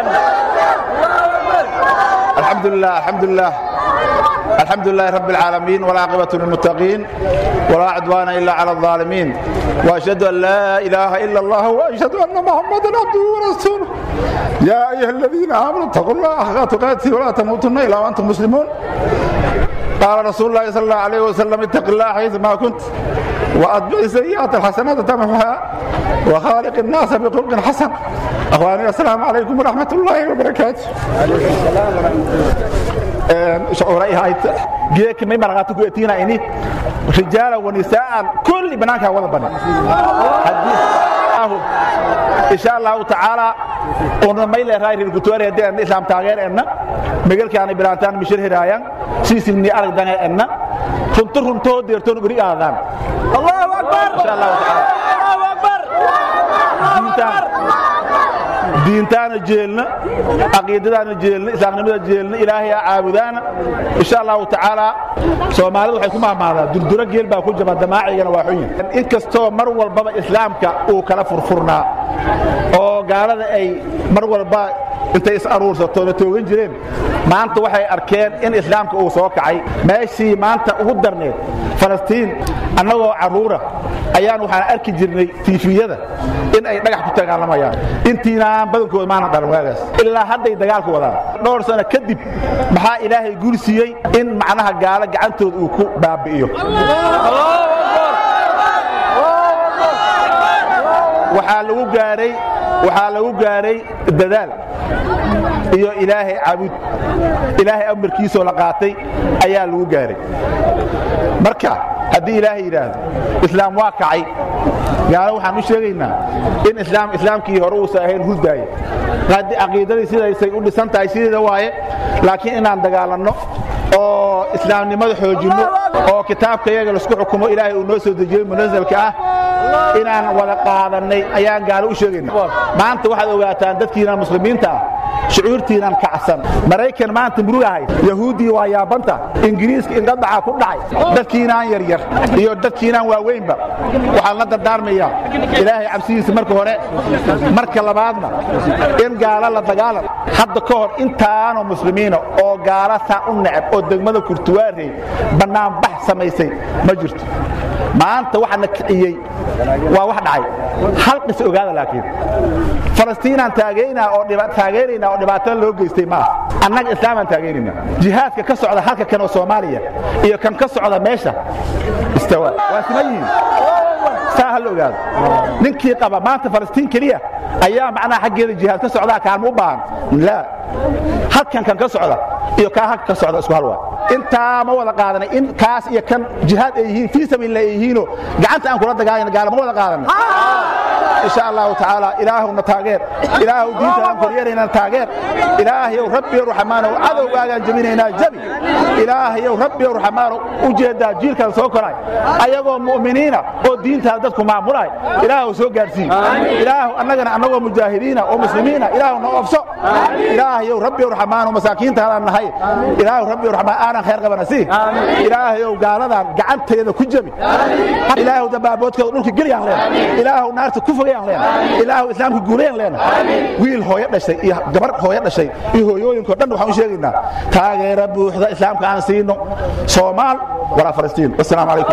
S11: الحمد لله الحمد لله الحمد لله رب العالمين والعاقبة للمتقين ولا عدوان إلا على الظالمين وأشهد أن لا إله إلا الله وأشهد أن محمدا عبده ورسوله يا أيها الذين آمنوا اتقوا الله حق تقاته ولا تموتن إلا وأنتم مسلمون قال رسول الله صلى الله عليه وسلم اتق الله حيث ما كنت وأتبع السيئات الحسنات تمحها وخالق الناس بخلق حسن أخواني السلام عليكم ورحمة الله وبركاته شعوري هاي جيك مي مرغاتو كويتينا إني رجالا ونساء كل بنانك ولا بنا إن شاء الله تعالى ona mayle raayir gutoore hadii aan islaam taageer enna magalkaani bilaantaan mishir hiraayaan siisilni aragdan enna runtu runto deertoon guri aadaan allahu akbar insha allah taala allahu akbar diintaan diintaana jeelna caqiidadaana jeelna islaamnimada jeelna ilaahay aa caabudaana insha allahu tacaala soomaalidu waxay ku mahmaadaa durduro geel baa ku jaba damaacigana waa xun yahay inkastoo mar walbaba islaamka uu kala furfurnaa oo gaalada ay mar walba intay is aruursato na toogan jireen maanta waxay arkeen in islaamka uu soo kacay meeshii maanta ugu darneed falastiin annagoo carruura ayaan waxaan arki jirnay tiifiyada in ay dhagax ku dagaalamayaan intiinaan badankooda maana dhalan waagaas ilaa hadday dagaalku wadaan dhowr sano kadib maxaa ilaahay guul siiyey in macnaha gaalo gacantooda uu ku baabi'iyo waxaa lagu gaaray waxaa lagu gaaray dadaal iyo ilaahay cabud ilaahay amarkiisoo la qaatay ayaa lagu gaaray marka haddii ilaahay yidhaahdo islaam waa kacay gaalo waxaan u sheegaynaa in islaam islaamkii hore uusan ahayn hurdaaya caqiidadii sidaysay u dhisan tahay sideeda waaye laakiin inaan dagaalanno oo islaamnimada xoojinno oo kitaabka yaga laisku xukumo ilaahay uu noo soo dejiyey munasalka ah inaan wada qaadannay ayaan gaalo u sheegayna maanta waxaad ogaataan dadkiina muslimiinta ah shucuurtiinan kacsan maraykan maanta murug ahay yahuuddii waa yaabanta ingiriiska indhadhaca ku dhacay dadkiinaan yaryar iyo dadkiinaan waaweynba waxaan la dardaarmayaa ilaahay cabsidiisa marka hore marka labaadna in gaalo la dagaalan hadda ka hor intaanoo muslimiina oo gaalo saa u neceb oo degmada kurtuwaarey bannaanbax samaysay ma jirto maanta waxa na kiciyey waa wax dhacay hal qis ogaada laakiin falastiinaan taageynaa oo taageeraynaa oo dhibaatada loo geystay maaha annaga islaamaan taageeraynaa jihaadka ka socda halka kan oo soomaaliya iyo kan ka socda meesha istawa waa sima yihiin saa ha la ogaado ninkii qaba maanta falastiin keliya ayaa macnaha xaggeeda jihaad ka socdaa kaalma u baahan laa halkan kan ka socda iyo kaa halka ka socda isku hal waa intaa ma wada qaadanay in kaas iyo kan jihaad ay yihiin fii sabiilillah ay yihiinoo gacanta aan kula dagaalayna gaala ma wada qaadanay insha allahu tacaala ilaahuna taageer ilaahu diintaaan koryeeraynaa taageer ilaahayow rabbiyow raxmaanow cadowgaagaan jebinaynaa jabi ilaahayow rabbiyow raxmaanow u jeedaa jiilkan soo koray ayagoo mu'miniina oo diintaada dadku maamulay ilaahu soo gaarsiin ilaahu annagana annagoo mujaahidiina oo muslimiina ilaahu na oofso ilaahayow rabbiyow raxmaanow masaakiintaadaan nahay ilaahu rabbiyow raxmaan aanan khayr qabana sii ilaahayow gaaladan gacanteeda ku jebi ilaahu dabaaboodkooda dhulka geliyaan leena ilaahu naarta ku fogayaan leena ilaahu islaamka guulayaan leena wiil hooyo dhashay iyo gabar hooyo dhashay iyo hooyooyinkoo dhan waxaan u sheegaynaa taageera buuxda islaamka aan siino soomaal walaa falastiin wasalaamu calaykum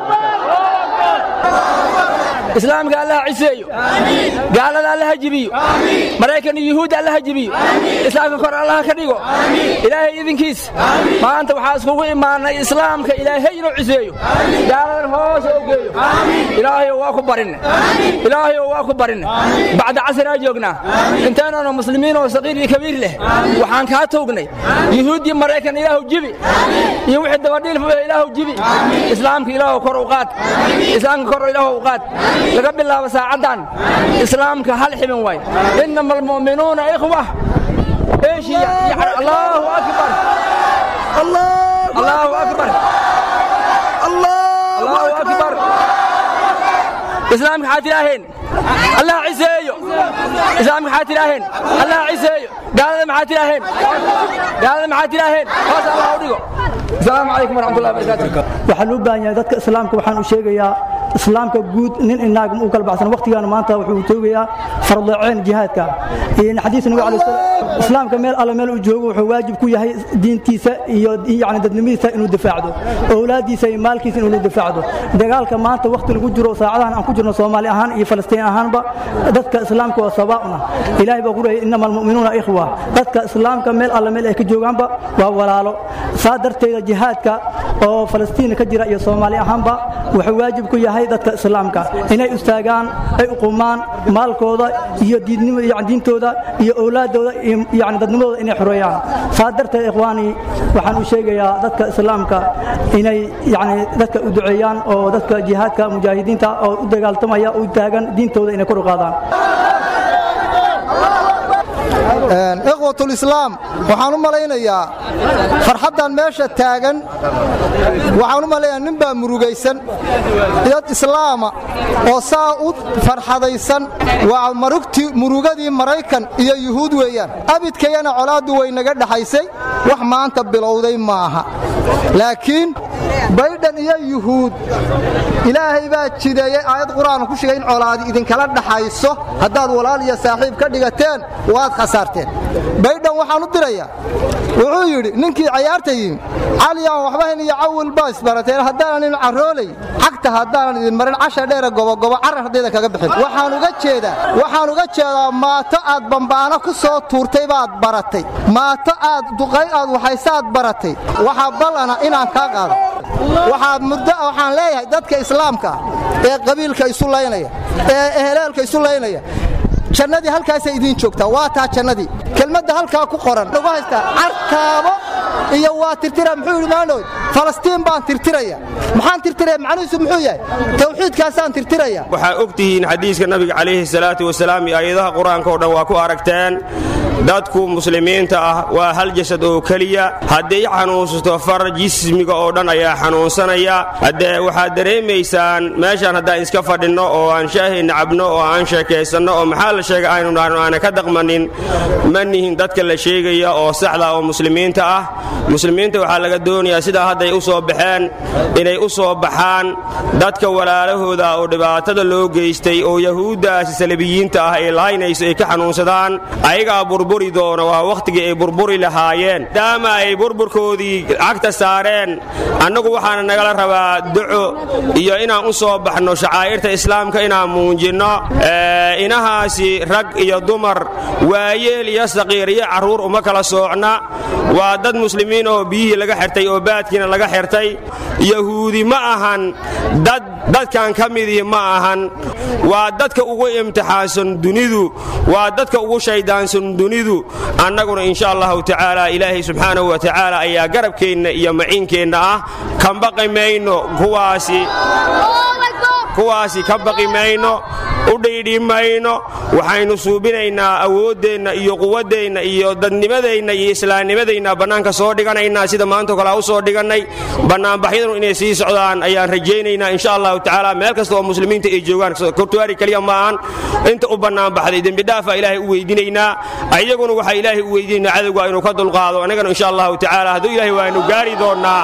S12: islaamka allaha ciseeyo gaalada allaha jibiyo maraykan iyo yuhuudda allaha jibiyo islaamka kor allaha ka dhigo ilaahay idinkiis maanta waxaa iskugu imaanay islaamka ilaahay inuu ciseeyo gaaladan hoos oo geeyo ilaahayow waa ku barinne ilaahayow waa ku barinne bacda casraa joognaa intaynanu muslimiin oo saqiir iyo kabiir leh waxaan kaa toognay yuhuuddii maraykan ilaahu jibi iyo wixii dabadhiil ilaahu jibi islaamka ilaahu kor u qaad islaamka kor ilaahu u qaad laga bilaabo saacaddan islaamka hal xibin waay inama almu'minuuna ikhwa eeshiya allahu akbar allahu akbar allahu akbar islaamka waxaad tidhaaheen allah ciseeyo islaamka maxaad tidhaaheen allah ciseeyo gaalada maxaad tidhaaheen gaalada maxaad tidhaaheen hoos allah u dhigo asalaamu calaykum waraxmatullahi wabarakaatu
S13: waxaa loo baahan yahay dadka islaamka waxaan u sheegayaa islaamka guud nin inaag u kala baxsan waqtigan maanta wuxuu toogayaa fardaceyn jihaadka xadiis nabi calaih salaam islaamka meel alle meel uu joogo wuxuu waajib ku yahay diintiisa iyo yani dadnimadiisa inuu difaacdo owlaadiisa iyo maalkiisa inuu difaacdo dagaalka maanta waqti lagu jiro saacadahan aan ku jirno soomaali ahaan iyo falastiin ahaanba dadka islaamka waa sabaa'una ilaahay baa ku leeyay innama almu'minuuna ikhwa dadka islaamka meel alle meel ay ka joogaanba waa walaalo saa darteeda jihaadka oo falastiin ka jira iyo soomaali ahaanba wuxuu waajib ku yahay dadka islaamka inay istaagaan ay uqumaan maalkooda iyo diintooda iyo owlaadooda yani dadnimadooda inay xoreeyaan saa darteed ikhwaani waxaan u sheegayaa dadka islaamka inay yani dadka u duceeyaan oo dadka jihaadka mujaahidiinta oo u dagaaltamaya u taagan diintooda inay kor u qaadaan
S14: ikhwatulislaam waxaan u malaynayaa farxaddan meesha taagan waxaan u malaynayaa nin baa murugaysan dad islaama oo saa u farxadaysan waa marugtii murugadii maraykan iyo yuhuud weeyaan abidkayana colaaddu way naga dhaxaysay wax maanta bilowday maaha laakiin baydhan iyo yuhuud ilaahay baa jideeyey aayad qur'aan ku shigay in colaadi idinkala dhaxayso haddaad walaal iyo saaxiib ka dhigateen waad khasaarteen baydhan waxaan u dirayaa wuxuu yidhi ninkii cayaarta yimi cali aan waxba hayn iyo cawil baa isbarateen haddaanan idin carroolay xagta haddaanan idin marin casha dheera gobogobo carar haddaydan kaga bixin waxaan uga jeedaa waxaan uga jeedaa maato aad bambaano ku soo tuurtay baad baratay maato aad duqay aad waxaysaad baratay waxaa ballana inaan kaa qaado waxaad muddo waxaan leeyahay dadka islaamka ah ee qabiilka isu laynaya ee eheleelka isu laynaya jannadii halkaasay idiin joogtaa waa taa jannadii kelmadda halkaa ku qoran ugu haystaa carkaabo iyo waa tirtira muxuu yidhi maandhow falastiin baan tirtiraya maxaan tirtiraya macnihiisu muxuu yahay tawxiidkaasaan tirtiraya
S15: waxaa og tihiin xadiiska nabiga calayhi salaatu wasalaam iyo aayadaha qur-aanka oo dhan waa ku aragteen dadku muslimiinta ah waa hal jasad oo keliya hadday xanuunsato far jismiga oo dhan ayaa xanuunsanaya haddee waxaad dareemaysaan meeshaan haddaan iska fadhinno oo aan shaahayna cabno oo aan sheekaysanno oo maxaa la sheega aynu dhahno aanan ka daqmanin ma nihin dadka la sheegaya oo saxda oo muslimiinta ah muslimiinta waxaa laga doonayaa sidaa hadday u soo baxeen inay u soo baxaan dadka walaalahooda oo dhibaatada loo geystay oo yahuuddaasi salabiyiinta ah ay lahaynayso ay ka xanuunsadaan ayagaa burburi doona waa wakhtigii ay burburi lahaayeen maadaama ay burburkoodii cagta saareen annagu waxaana nagala rabaa duco iyo inaan u soo baxno shacaa'irta islaamka inaan muujinno inahaasi rag iyo dumar waayeel iyo saqiir iyo carruur uma kala soocna waa dad muslimiin oo biyihii laga xirtay oo baadkiina laga xirtay yahuudi ma ahan dad dadkan ka midii ma ahan waa dadka ugu imtixaansan dunidu waa dadka ugu shayddaansan dunidu annaguna insha allahu tacaala ilaahay subxaanahu wa tacaala ayaa garabkeenna iyo maciinkeenna ah kan baqi mayno kuwaasi kuwaasi ka baqi mayno u dhiidhi mayno waxaynu suubinaynaa awooddeenna iyo quwaddeenna iyo dadnimadeenna iyo islaamnimadeenna bannaanka soo dhiganaynaa sida maantao kale u soo dhigannay bannaanbaxyadanu inay sii socdaan ayaan rajaynaynaa insha allahu tacaala meel kasta oo muslimiinta ay joogaan kurtuwaari keliya ma ahan inta u bannaanbaxday dembidhaafaa ilaahay u weydiinaynaa ayaguna waxaa ilaahay u weydiinaynaa cadowga inuu ka dulqaado annagana insha allahu tacaala hadduu ilahay waanu gaari doonnaa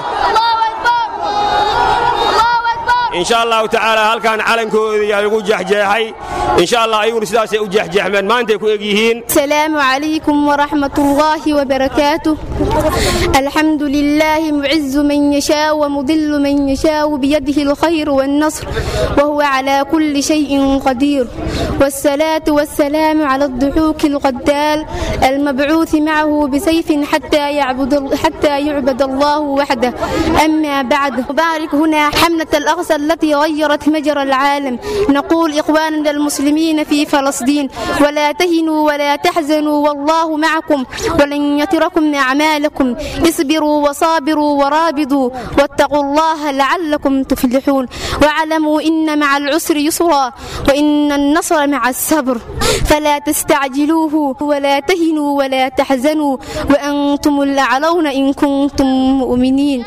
S15: insha allahu tacaala halkaan calankoodii lagu jeexjeexay insha allah ayaguna sidaasay u jeexjeexmeen maantay ku eg yihiin
S3: السلام عليكم ورحمة الله وبركاته الحمد لله معز من يشاء ومضل من يشاء بيده الخير والنصر وهو على كل شيء قدير والصلاة والسلام على الضحوك القتال المبعوث معه بسيف حتى يعبد حتى يعبد الله وحده أما بعد نبارك هنا حملة الأقصى التي غيرت مجرى العالم نقول إخواننا المسلمين في فلسطين ولا تهنوا ولا تحزنوا والله معكم ولن يتركم أعمالكم اصبروا وصابروا ورابطوا واتقوا الله لعلكم تفلحون واعلموا إن مع العسر يسرا وإن النصر مع الصبر فلا تستعجلوه ولا تهنوا ولا تحزنوا وأنتم الأعلون إن كنتم مؤمنين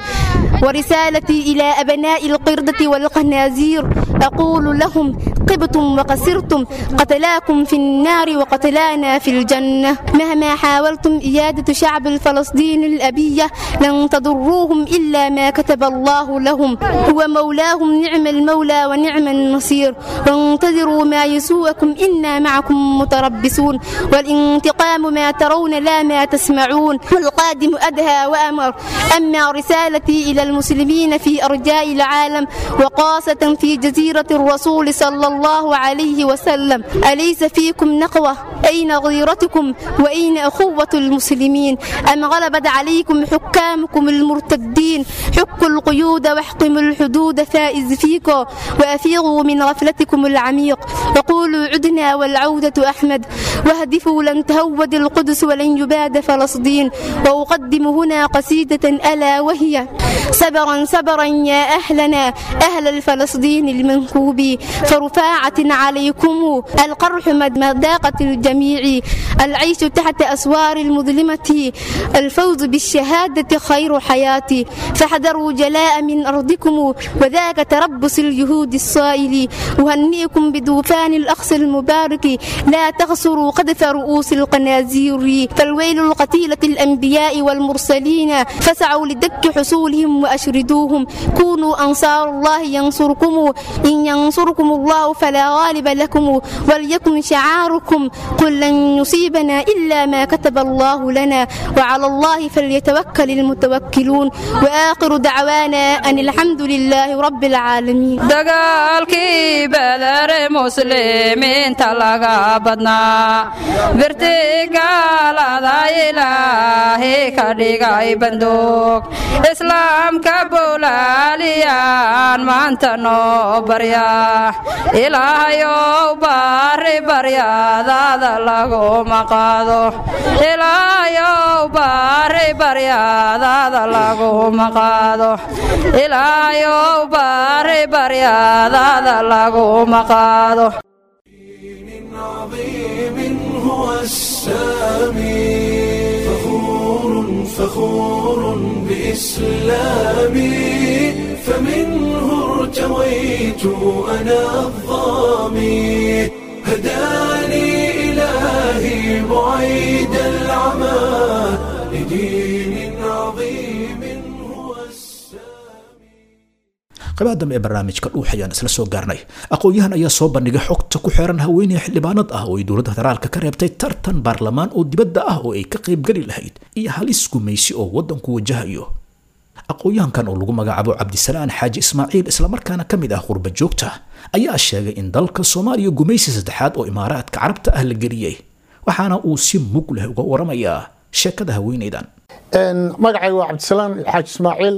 S3: ورسالتي إلى أبناء القردة والقنازير أقول لهم قبتم وقسرتم قتلاكم في النار وقتلانا في الجنة مهما حاولتم إيادة شعب الفلسطيني الأبية لن تضروهم إلا ما كتب الله لهم هو مولاهم نعم المولى ونعم النصير وانتظروا ما يسوءكم إنا معكم متربصون والانتقام ما ترون لا ما تسمعون والقادم أدهى وأمر أما رسالتي إلى المسلمين في أرجاء العالم وخاصة في جزيرة الرسول صلى الله عليه وسلم أليس فيكم نقوة أين غيرتكم وأين أخوة المسلمين أم غلبت عليكم حكامكم المرتدين حكوا القيود واحكموا الحدود فائز فيكم وأفيغوا من غفلتكم العميق وقولوا عدنا والعودة أحمد واهدفوا لن تهود القدس ولن يباد فلسطين وأقدم هنا قصيدة ألا وهي صبرا صبرا يا أهلنا أهل الفلسطين المنكوب فرفاعة عليكم القرح مذاقة الجميع العيش تحت أسوار المظلمة الفوز بالشهادة خير حياتي فاحذروا جلاء من أرضكم وذاك تربص اليهود الصائل أهنئكم بدوفان الأخص المبارك لا تخسروا قذف رؤوس القنازير فالويل القتيلة الأنبياء والمرسلين فسعوا لدك حصولهم وأشردوهم كونوا أنصار الله ينصركم إن ينصركم الله فلا غالب لكم وليكن شعاركم قل لن يصيبنا إلا ما كتب الله لنا وعلى الله فليتوكل المتوكلون وآخر دعوانا أن الحمد لله رب العالمين
S16: dagaalkii badare muslimiinta laga badnaa birti gaalada ilaahi ka dhigay banduug islaamka bowlaaliyaan maanta noo barya ilaahayow baari baryadaada laguma qaado ilaahayow baari baryadaada laguma qaado ilaahayow baari baryadaada laguma qaado
S8: عظيم هو السامي فخور فخور بإسلامي فمنه ارتويت أنا الظامي هداني إلهي بعيد العمى لدين عظيم
S2: qabaha dambe ee barnaamijka dhuux ayaan isla soo gaarnay aqoon-yahan ayaa soo bandhigay xogta ku xeeran haweeney xildhibaanad ah oo ay dowladda federaalka ka reebtay tartan baarlamaan oo dibadda ah oo ay ka qaybgeli lahayd iyo halis gumaysi oo waddanku wajahayo aqoon-yahankan oo lagu magacaabo cabdisalaan xaaji ismaaciil islamarkaana ka mid ah qurba joogta ayaa sheegay in dalka soomaaliya gumaysi saddexaad oo imaaraadka carabta ah la geliyey waxaana uu si mug leh uga waramayaa sheekada haweeneydan
S6: magacayga waa cabdisalaan xaaji ismaaciil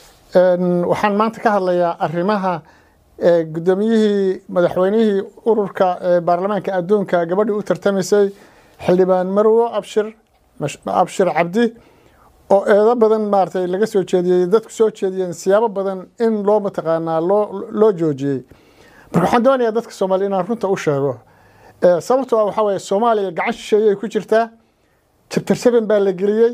S6: waxaan maanta ka hadlayaa arrimaha gudoomiyihii madaxweynihii ururka baarlamaanka adduunka gabadhii u tartamaysay xildhibaan marwo abshir abshir cabdi oo eedo badan maaratay laga soo jeediyey dadku soo jeediyeen siyaabo badan in loo mataqaanaa loo loo joojiyey marka waxaan doonayaa dadka soomaaliya inaan runta u sheego sababtoo ah waxaa weeye soomaaliya gacan shisheeyay ku jirtaa jabtar seven baa la geliyey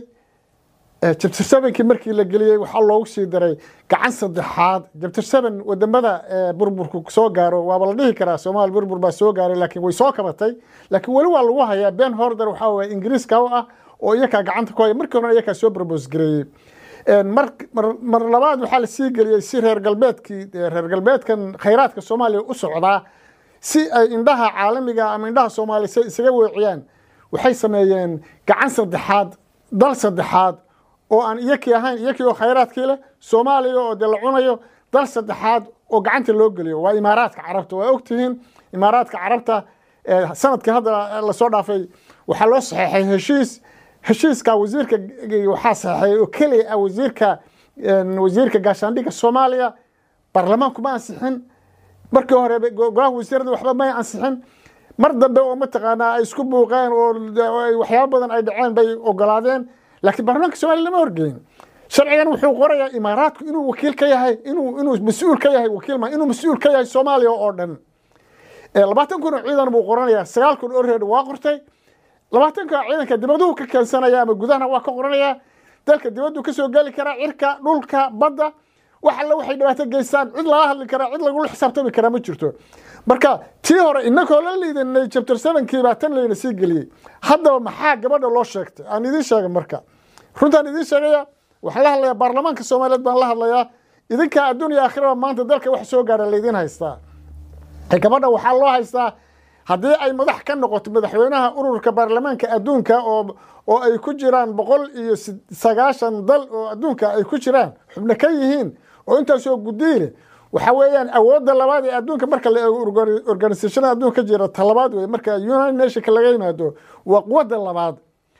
S6: jabtar sevenkii markii la geliyey waxaa loogu sii daray gacan saddexaad jabtar seven wadamada burburku soo gaaro waaba la dhihi karaa soomaali burbur baa soo gaaray laakiin way soo kabatay laakiin weli waa lagu hayaa ben horder waxaa weye ingiriiska u ah oo iyakaa gacanta ku haya markii horena iyakaa soo barbos gareeyey mar mar labaad waxaa la sii geliyey si reer galbeedkii reer galbeedkan khayraadka soomaaliya u socdaa si ay indhaha caalamiga ama indhaha soomaaliya si isaga weeciyaan waxay sameeyeen gacan saddexaad dal saddexaad oo aan iyakii ahayn iyakii oo khayraadkii leh soomaaliya oo dee la cunayo dal saddexaad oo gacanta loo geliyo waa imaaraadka carabta waa ogtihiin imaaraadka carabta sanadkii hadda lasoo dhaafay waxaa loo saxeexay heshiis heshiiska wasiirka waxaa saxeexay oo keliya ah wasiirka wasiirka gaashaandhigga soomaaliya baarlamaanku ma ansixin markii hore golaha wasiirada waxba may ansixin mar dambe oo mataqaanaa ay isku buuqeen oo waxyaabo badan ay dhaceen bay ogolaadeen laakiin baarlamaanka soomaliya lama horgeyn sharcigan wuxuu qorayaa imaaraadku inuu wakiil ka yahay inuu inuu mas-uul ka yahay wakiil ma inuu mas-uul ka yahay soomaaliya oo dhan labaatan kun oo ciidan buu qoranayaa sagaal kun oo reer waa qortay labaatan kun oo ciidanka dibaduhu ka keensanaya ama gudahana waa ka qoranayaa dalka dibaddu ka soo geli karaa cirka dhulka badda wax alle waxay dhibaato geystaan cid lala hadli karaa cid lagula xisaabtami karaa ma jirto marka tii hore inakoo la liidanay chapter sevenkii baa tan layna sii geliyey haddaba maxaa gabadha loo sheegtay aan idiin sheega marka runtaan idiin sheegaya waxaan la hadlayaa baarlamaanka soomaaliyeed baan la hadlayaa idinka adduun iyo aakhiraba maanta dalka wax soo gaara laydiin haystaa gabadha waxaa loo haystaa haddii ay madax ka noqoto madaxweynaha ururka baarlamaanka adduunka oo oo ay ku jiraan boqol iyo sagaashan dal oo adduunka ay ku jiraan xubno ka yihiin oo intaasoo gudiile waxa weeyaan awoodda labaad ee adduunka marka la eego organisationada adduunka ka jira talabaad wey marka united nationka laga yimaado waa quwadda labaad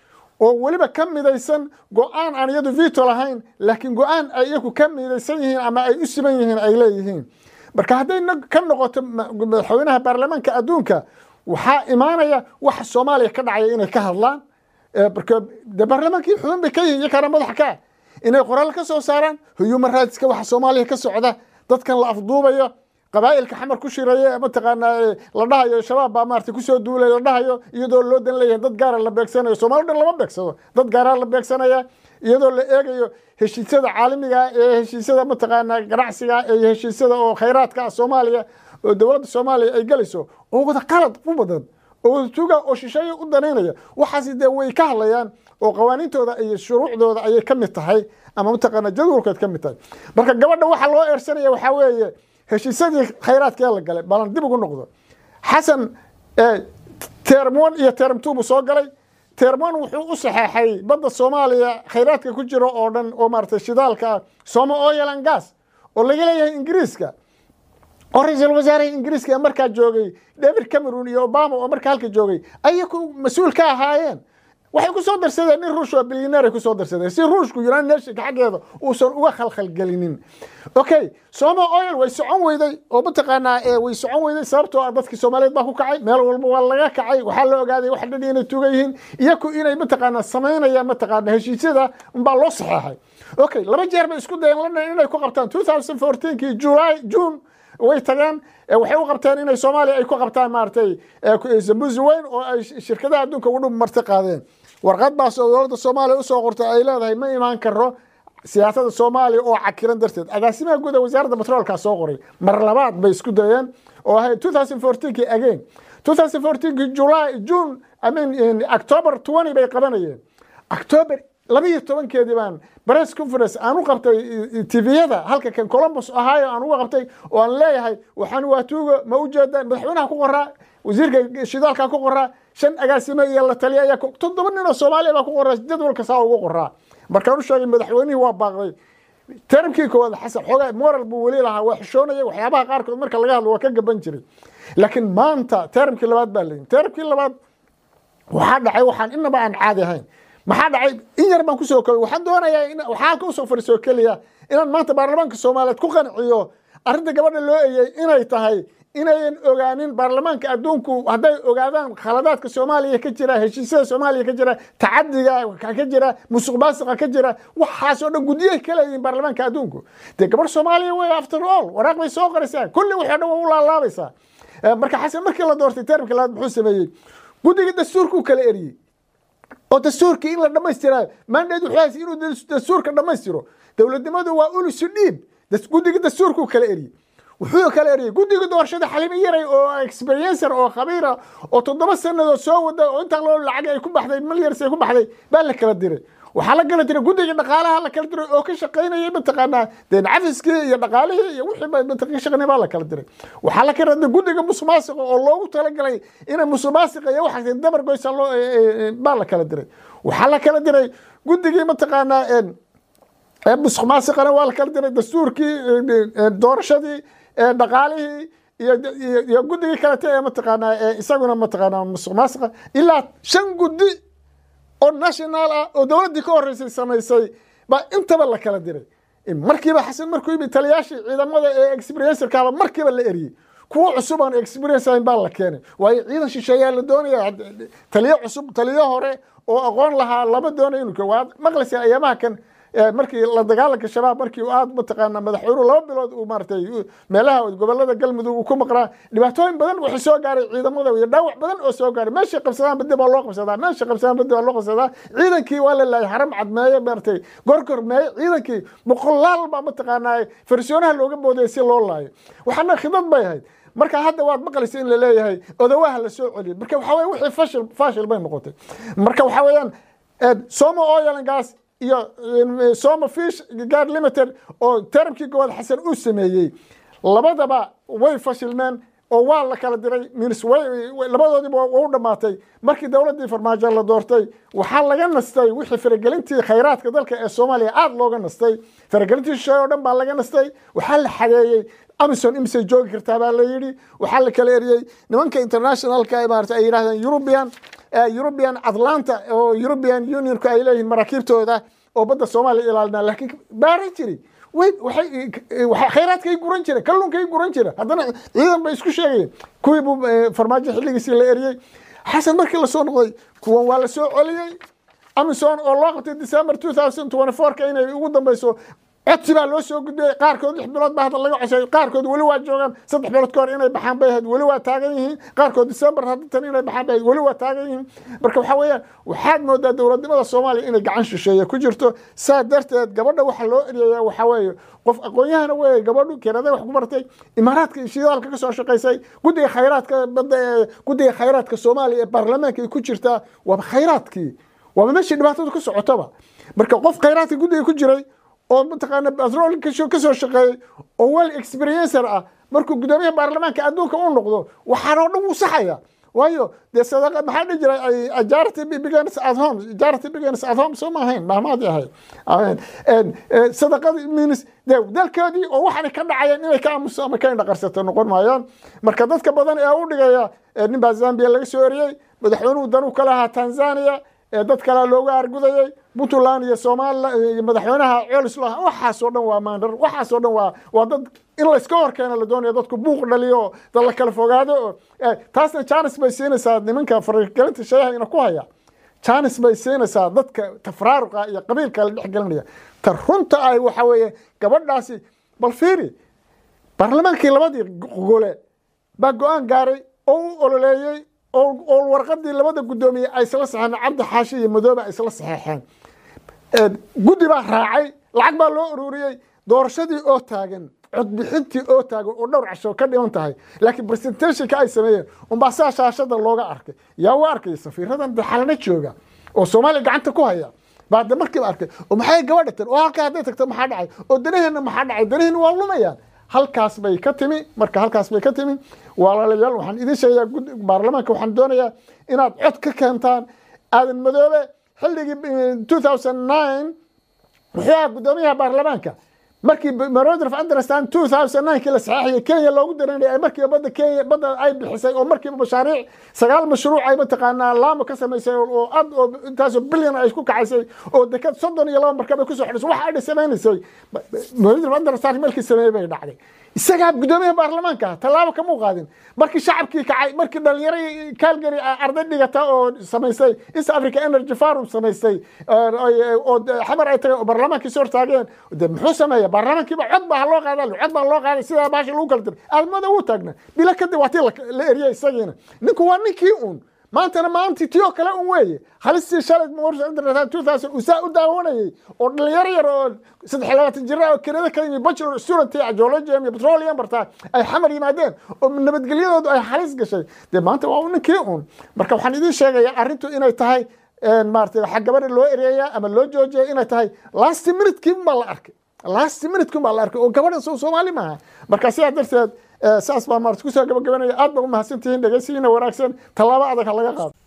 S6: oo weliba ka midaysan go-aan aan iyadu vito lahayn laakiin go-aan ay iyaku ka midaysan yihiin ama ay u siman yihiin ay leeyihiin marka hadday ka noqoto madaxweynaha baarlamaanka adduunka waxaa imaanaya waxa soomaaliya ka dhacaya inay ka hadlaan marka de baarlamaankii xubin bay ka yihiin iyakaana madax ka inay qoraal ka soo saaraan human rightska waxa soomaaliya ka socda dadkan la afduubayo qabaa'ilka xamar ku shiraya mataqaanaa la dhahayo shabaab baa maarata kusoo duulay la dhahayo iyadoo loo dan leeyahay dad gaara la beegsanayo soomaali dhan lama beegsado dad gaaraa la beegsanaya iyadoo la eegayo heshiisyada caalamiga ee heshiisyada mataqaanaa ganacsiga ee heshiisyada oo khayraadka ah soomaaliya oo dowladda soomaaliya ay gelayso oo wada qalad u badan oo wadatuuga oo shisheeye u danaynaya waxaasi dee way ka hadlayaan oo qawaaniintooda iyo shuruucdooda ayay ka mid tahay ama mataqaana jadwalkood ka mid tahay marka gabadha waxa loo eersanaya waxaa weeye heshiisyadii khayraadkee la galay balan dib ugu noqdo xasan term one iyo term two buu soo galay term one wuxuu u saxeexay badda soomaaliya khayraadka ku jiro oo dhan oo maaragtay shidaalka ah somo oil and gas oo laga leeyahay ingiriiska oo ra-iisul wasaaraha ingiriiska ee markaa joogay david cameron iyo obama oo markaa halka joogay ayay ku mas-uul ka ahaayeen waxay ku soo darsadeen nin ruush oo bilyaneer ay ku soo darsadeen si ruushku united nationka xaggeeda uusan uga khalkhalgelinin okay somo oil way socon weyday oo mataqaanaa ee way socon weyday sababtoo ah dadkii soomaaliyeed baa ku kacay meel walba waa laga kacay waxaa la ogaaday wax dhan inay tuga yihiin iyaku inay mataqaanaa samaynayaan mataqaana heshiisyada unbaa loo saxeexay okay laba jeer bay isku dayeen london inay ku qabtaan 2014kii july june way tageen waxay u qabteen inay soomaaliya ay ku qabtaan maaragtay zambuzi weyn oo ay shirkadaha adduunka ugu dhub marti qaadeen warqad baas oo dowladda soomaaliya usoo qortay ay leedahay ma imaan karo siyaasada soomaaliya oo cakiran darteed agaasimaha guud ee wasaaradda batroolkaa soo qoray mar labaad bay isku dayeen oo ahayd 2014kii again 2014kii july june i mean october 20 bay qabanayeen october laba iyo tobankeedii baan press conference aan u qabtay tviyada halka kan columbus ohio aan uga qabtay oo aan leeyahay waxaan waa tuugo ma u jeedaan madaxweynaha ku qoraa wasiirka shidaalka ku qoraa shan agaasime iyo la taliya ayaa toddoba nin oo soomaaliya baa ku qoraa jadwalka saa ugu qoraa markaan u sheegay madaxweynihii waa baaqday termkii koowaad xasan xoogaa moral buu weli lahaa waa xishoonaya waxyaabaha qaarkood marka laga hadlo waa ka gaban jiray laakiin maanta termkii labaad baa leeyihin termkii labaad waxaa dhacay waxaan inaba aan caadi ahayn maxaa dhacay in yar baan kusoo kobay waxaan doonayaa in waxaa halka usoo fadhiisoo keliya inaan maanta baarlamaanka soomaaliyeed ku qanciyo arrinta gabadha loo eeyey inay tahay inayan ogaanin baarlamaanka adduunku hadday ogaadaan khaladaadka soomaaliya ka jira heshiisyada soomaaliya ka jira tacadiga ka jira musuq maasiqa ka jira waxaasoo dhan guddiyahay ka leeyihiin baarlamaanka adduunku dee gabadh soomaaliya wey after all waraaq bay soo qoraysaa kulli waxoo dhan waa u laalaabaysaa marka xasan markii la doortay termka labaad muxuu sameeyey guddiga dastuurkuu kala eriyey oo dastuurkii in la dhammaystiraa maandheed wuxuu haysa inuu dastuurka dhammaystiro dowladnimadu waa ulusu dhiib guddiga dastuurkuu kala eriyey wuxuu kala eriyey guddiga doorashada xalimo yaray oo experiencer oo khabiira oo toddoba sannadood soo wada oo intaa loo lacag ay ku baxday milyars ay ku baxday baa la kala diray waxaa la kala diray guddiga dhaqaalaha la kala diray oo ka shaqaynayay mataqaanaa deen cafiskii iyo dhaqaalihii iyo wixii ka shaqaynay baa la kala diray waxaa la kala diray guddiga musuqmaasiqa oo loogu talagalay inay musuqmaasiqa iyo waxaas dabar goysa loo baa la kala diray waxaa la kala diray guddigii mataqaanaa musuqmaasiqana waa la kala diray dastuurkii doorashadii dhaqaalihii iyo guddigii kalete ee mataqaanaa isaguna mataqaanaa musuq maasiqa ilaa shan guddi oo national ah oo dowladdii ka horreysay samaysay baa intaba la kala diray markiiba xasan markuu yimid taliyaashii ciidamada ee experiencerkaaba markiiba la eriyey kuwo cusub aan experience ahayn baa la keenay waayo ciidan shisheeyaa la doonaya taliyo cusub taliyo hore oo aqoon lahaa lama doonayo inuu waa maqlaysaa ayaamaha kan markii la dagaalanka shabaab markii aad mataqaana madaxweynuhu laba bilood uu maaratay meelaha gobolada galmudug uu ku maqnaa dhibaatooyin badan waxay soo gaaray ciidamada iyo dhaawac badan oo soo gaaray meeshay qabsadaan badi baa loo qabsadaa meeshay qabsadaan badi baa loo qabsadaa ciidankii waa la laayay haram cadmeeye maaratay gorgor meeye ciidankii boqolaal baa mataqaanaa farsoonaha looga boodaya si loo laayo waxaana khidad bay ahayd marka hadda waad maqlaysa in la leeyahay odawaha la soo celiyo marka waxa weye wixii fashil fashil bay noqotay marka waxa weeyaan somo oil and gas iyo soma fish guard limited oo termkii gobood xasan uu sameeyey labadaba way fashilmeen oo waa la kala diray minis labadoodiiba waa u dhammaatay markii dowladdii farmaajo la doortay waxaa laga nastay wixii faragelintii khayraadka dalka ee soomaaliya aada looga nastay faragelintii shisheeye oo dhan baa laga nastay waxaa la xageeyey amison imisay joogi kartaa baa la yidhi waxaa la kala eriyey nimanka internationalka maarata ay yidhahdeen european european atlanta oo european unionku ay leeyihiin maraakiibtooda oo badda soomaaliya ilaalinaa laakiin baaran jiri khayraadkay guran jira kalluunkay guran jira haddana ciidan bay isku sheegayeen kuwii buu farmaajo xilligiisii la eriyey xasan markii lasoo noqday kuwan waa la soo celiyey amison oo loo qabtay december two thousand twenty fourka inay ugu dambeyso codsi baa loo soo gudbiyey qaarkood lix bilood baa hadda laga cosay qaarkood weli waa joogaan saddex bilood ka hor inay baxaan bay ahayd weli waa taagan yihiin qaarkood december haddatan inay baxaan bay ahayd weli waa taagan yihiin marka waxaa weeyaan waxaad moodaa dowladnimada soomaaliya inay gacan shisheeye ku jirto saa darteed gabadha waxa loo eryayaa waxaa weeye qof aqoon-yahana weeye gabadhu keenada wax ku bartay imaaraadka iyo shidaalka ka soo shaqaysay guddiga khayraadka badda ee guddiga khayraadka soomaaliya ee baarlamaanka ay ku jirtaa waaba khayraadkii waaba meeshii dhibaatadu ka socotaba marka qof khayraadka guddiga ku jiray oo mataqaana batrol ka soo shaqeeyey oo well experiencer ah markuu guddoomiyaha baarlamaanka adduunka u noqdo waxaan oo dhan wuu saxaya waayo dee sadaqa maxaa dhihi jiray ajarity begins at home ajarity begins at home soo ma ahayn mahmaadii ahayd sadaqadii means dee dalkoodii oo waxaanay ka dhacayeen inay ka aamuso ama ka indhaqarsato noqon maayaan marka dadka badan ee u dhigaya nin baa zambia laga soo eriyey madaxweynuhu danuu ka lahaa tanzania dad kalea looga argudayey puntland iyo somalilan iyo madaxweynaha colislah waxaasoo dhan waa maandar waxaasoo dhan waa waa dad in layska horkeena la doonaya dadku buuq dhaliyo dad la kala fogaado taasna janis bay siinaysaa nimanka faragelinta shayaha ina ku haya janis bay siinaysaa dadka tafraaruqa iyo qabiilka la dhexgelinaya ta runta ay waxa weeye gabadhaasi bal fiiri baarlamaankii labadii gole baa go-aan gaaray oo u ololeeyey oo warqadii labada guddoomiye ay isla saxeen cabdi xaashi iyo madoobe ay isla saxeexeen guddi baa raacay lacag baa loo ururiyey doorashadii oo taagan codbixintii oo taagan oo dhowr casho ka dhiman tahay laakiin presentationka ay sameeyeen unbaa saa shaashada looga arkay yaa u arkay safiiradan daxalna jooga oo soomaaliya gacanta ku haya baa de markiiba arkay oo maxay gabadha tan oo halkaa hadday tagto maxaa dhacay oo danaheenna maxaa dhacay danaheenna waa lumayaan halkaas bay ka timi marka halkaas bay ka timi walaalayaal waxaan idin sheegayaa baarlamaanka waxaan doonayaa inaad cod ka keentaan aadan madoobe xilligii two thousand nine wuxuu ahaa guddoomiyaha baarlamaanka markii memorandum of understand two thousand nine kii la saxeexiyay kenya loogu daranayay markiiba badda kenya badda ay bixisay oo markiiba mashaariic sagaal mashruuc ay mataqaanaa laamo ka samaysay oo ad oo intaasoo bilyan ay isku kacaysay oo dekad soddon iyo laba markab ay kusoo xidhisay waxa ay samaynaysay memorandum of understand markii sameeyey bay dhacday isagaa guddoomiyaha baarlamaanka tallaabo kamuu qaadin markii shacabkii kacay markii dhalinyaro calgary arday dhigata oo samaysay east africa energy forum samaysay oo xamar ay tageen oo baarlamaankii soo hortaageen de muxuu sameeya baarlamaankiiba cod baa loo qaada cod baa loo qaaday sidaa baasha lagu kala diray aadmada wuu taagna bila kadib waa tii la eriyay isagiina ninku waa ninkii uun maantana maalintii tii oo kale un weeye halistii shalay uu saa u daawanayay oo dhalinyaro yar oo saddex labaatan jira oo kenada ka yimi bachelor student geologium iyo petroleum bartaa ay xamar yimaadeen oo nabadgelyadoodu ay halis gashay dee maanta waa ninkii un marka waxaan idiin sheegayaa arrintu inay tahay maarata waxaa gabadha loo ereeyaa ama loo joojiyay inay tahay last minutekin baa la arkay last minutekin baa la arkay oo gabadha soomaali maaha marka sidaa darteed saas baa maarata kusoo gabagabanaya aad baa u mahadsantihiin dhegeysigiina wanaagsan tallaabo adag ha laga qaado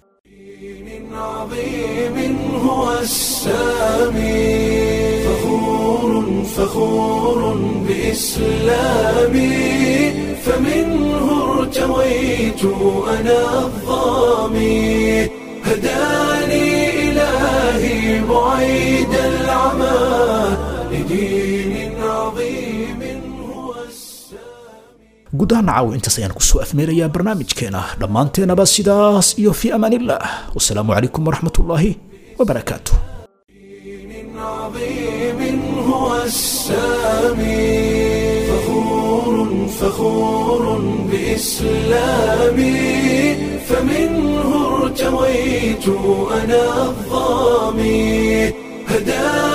S8: عظيم هو السامي فخور فخور بإسلامي فمنه ارتويت أنا الظامي هداني إلهي بعيد العمى لدين عظيم
S2: guud ahaan caawo intaas ayaan kusoo afmeerayaa barnaamijkeena dhammaanteenaba sidaas iyo fii amaaniillah wasalaamu calaykum waraxmat ullaahi wabarakaatu
S8: عظيم هو السامي فخور فخور بإسلامي فمنه ارتويت أنا الظامي هداني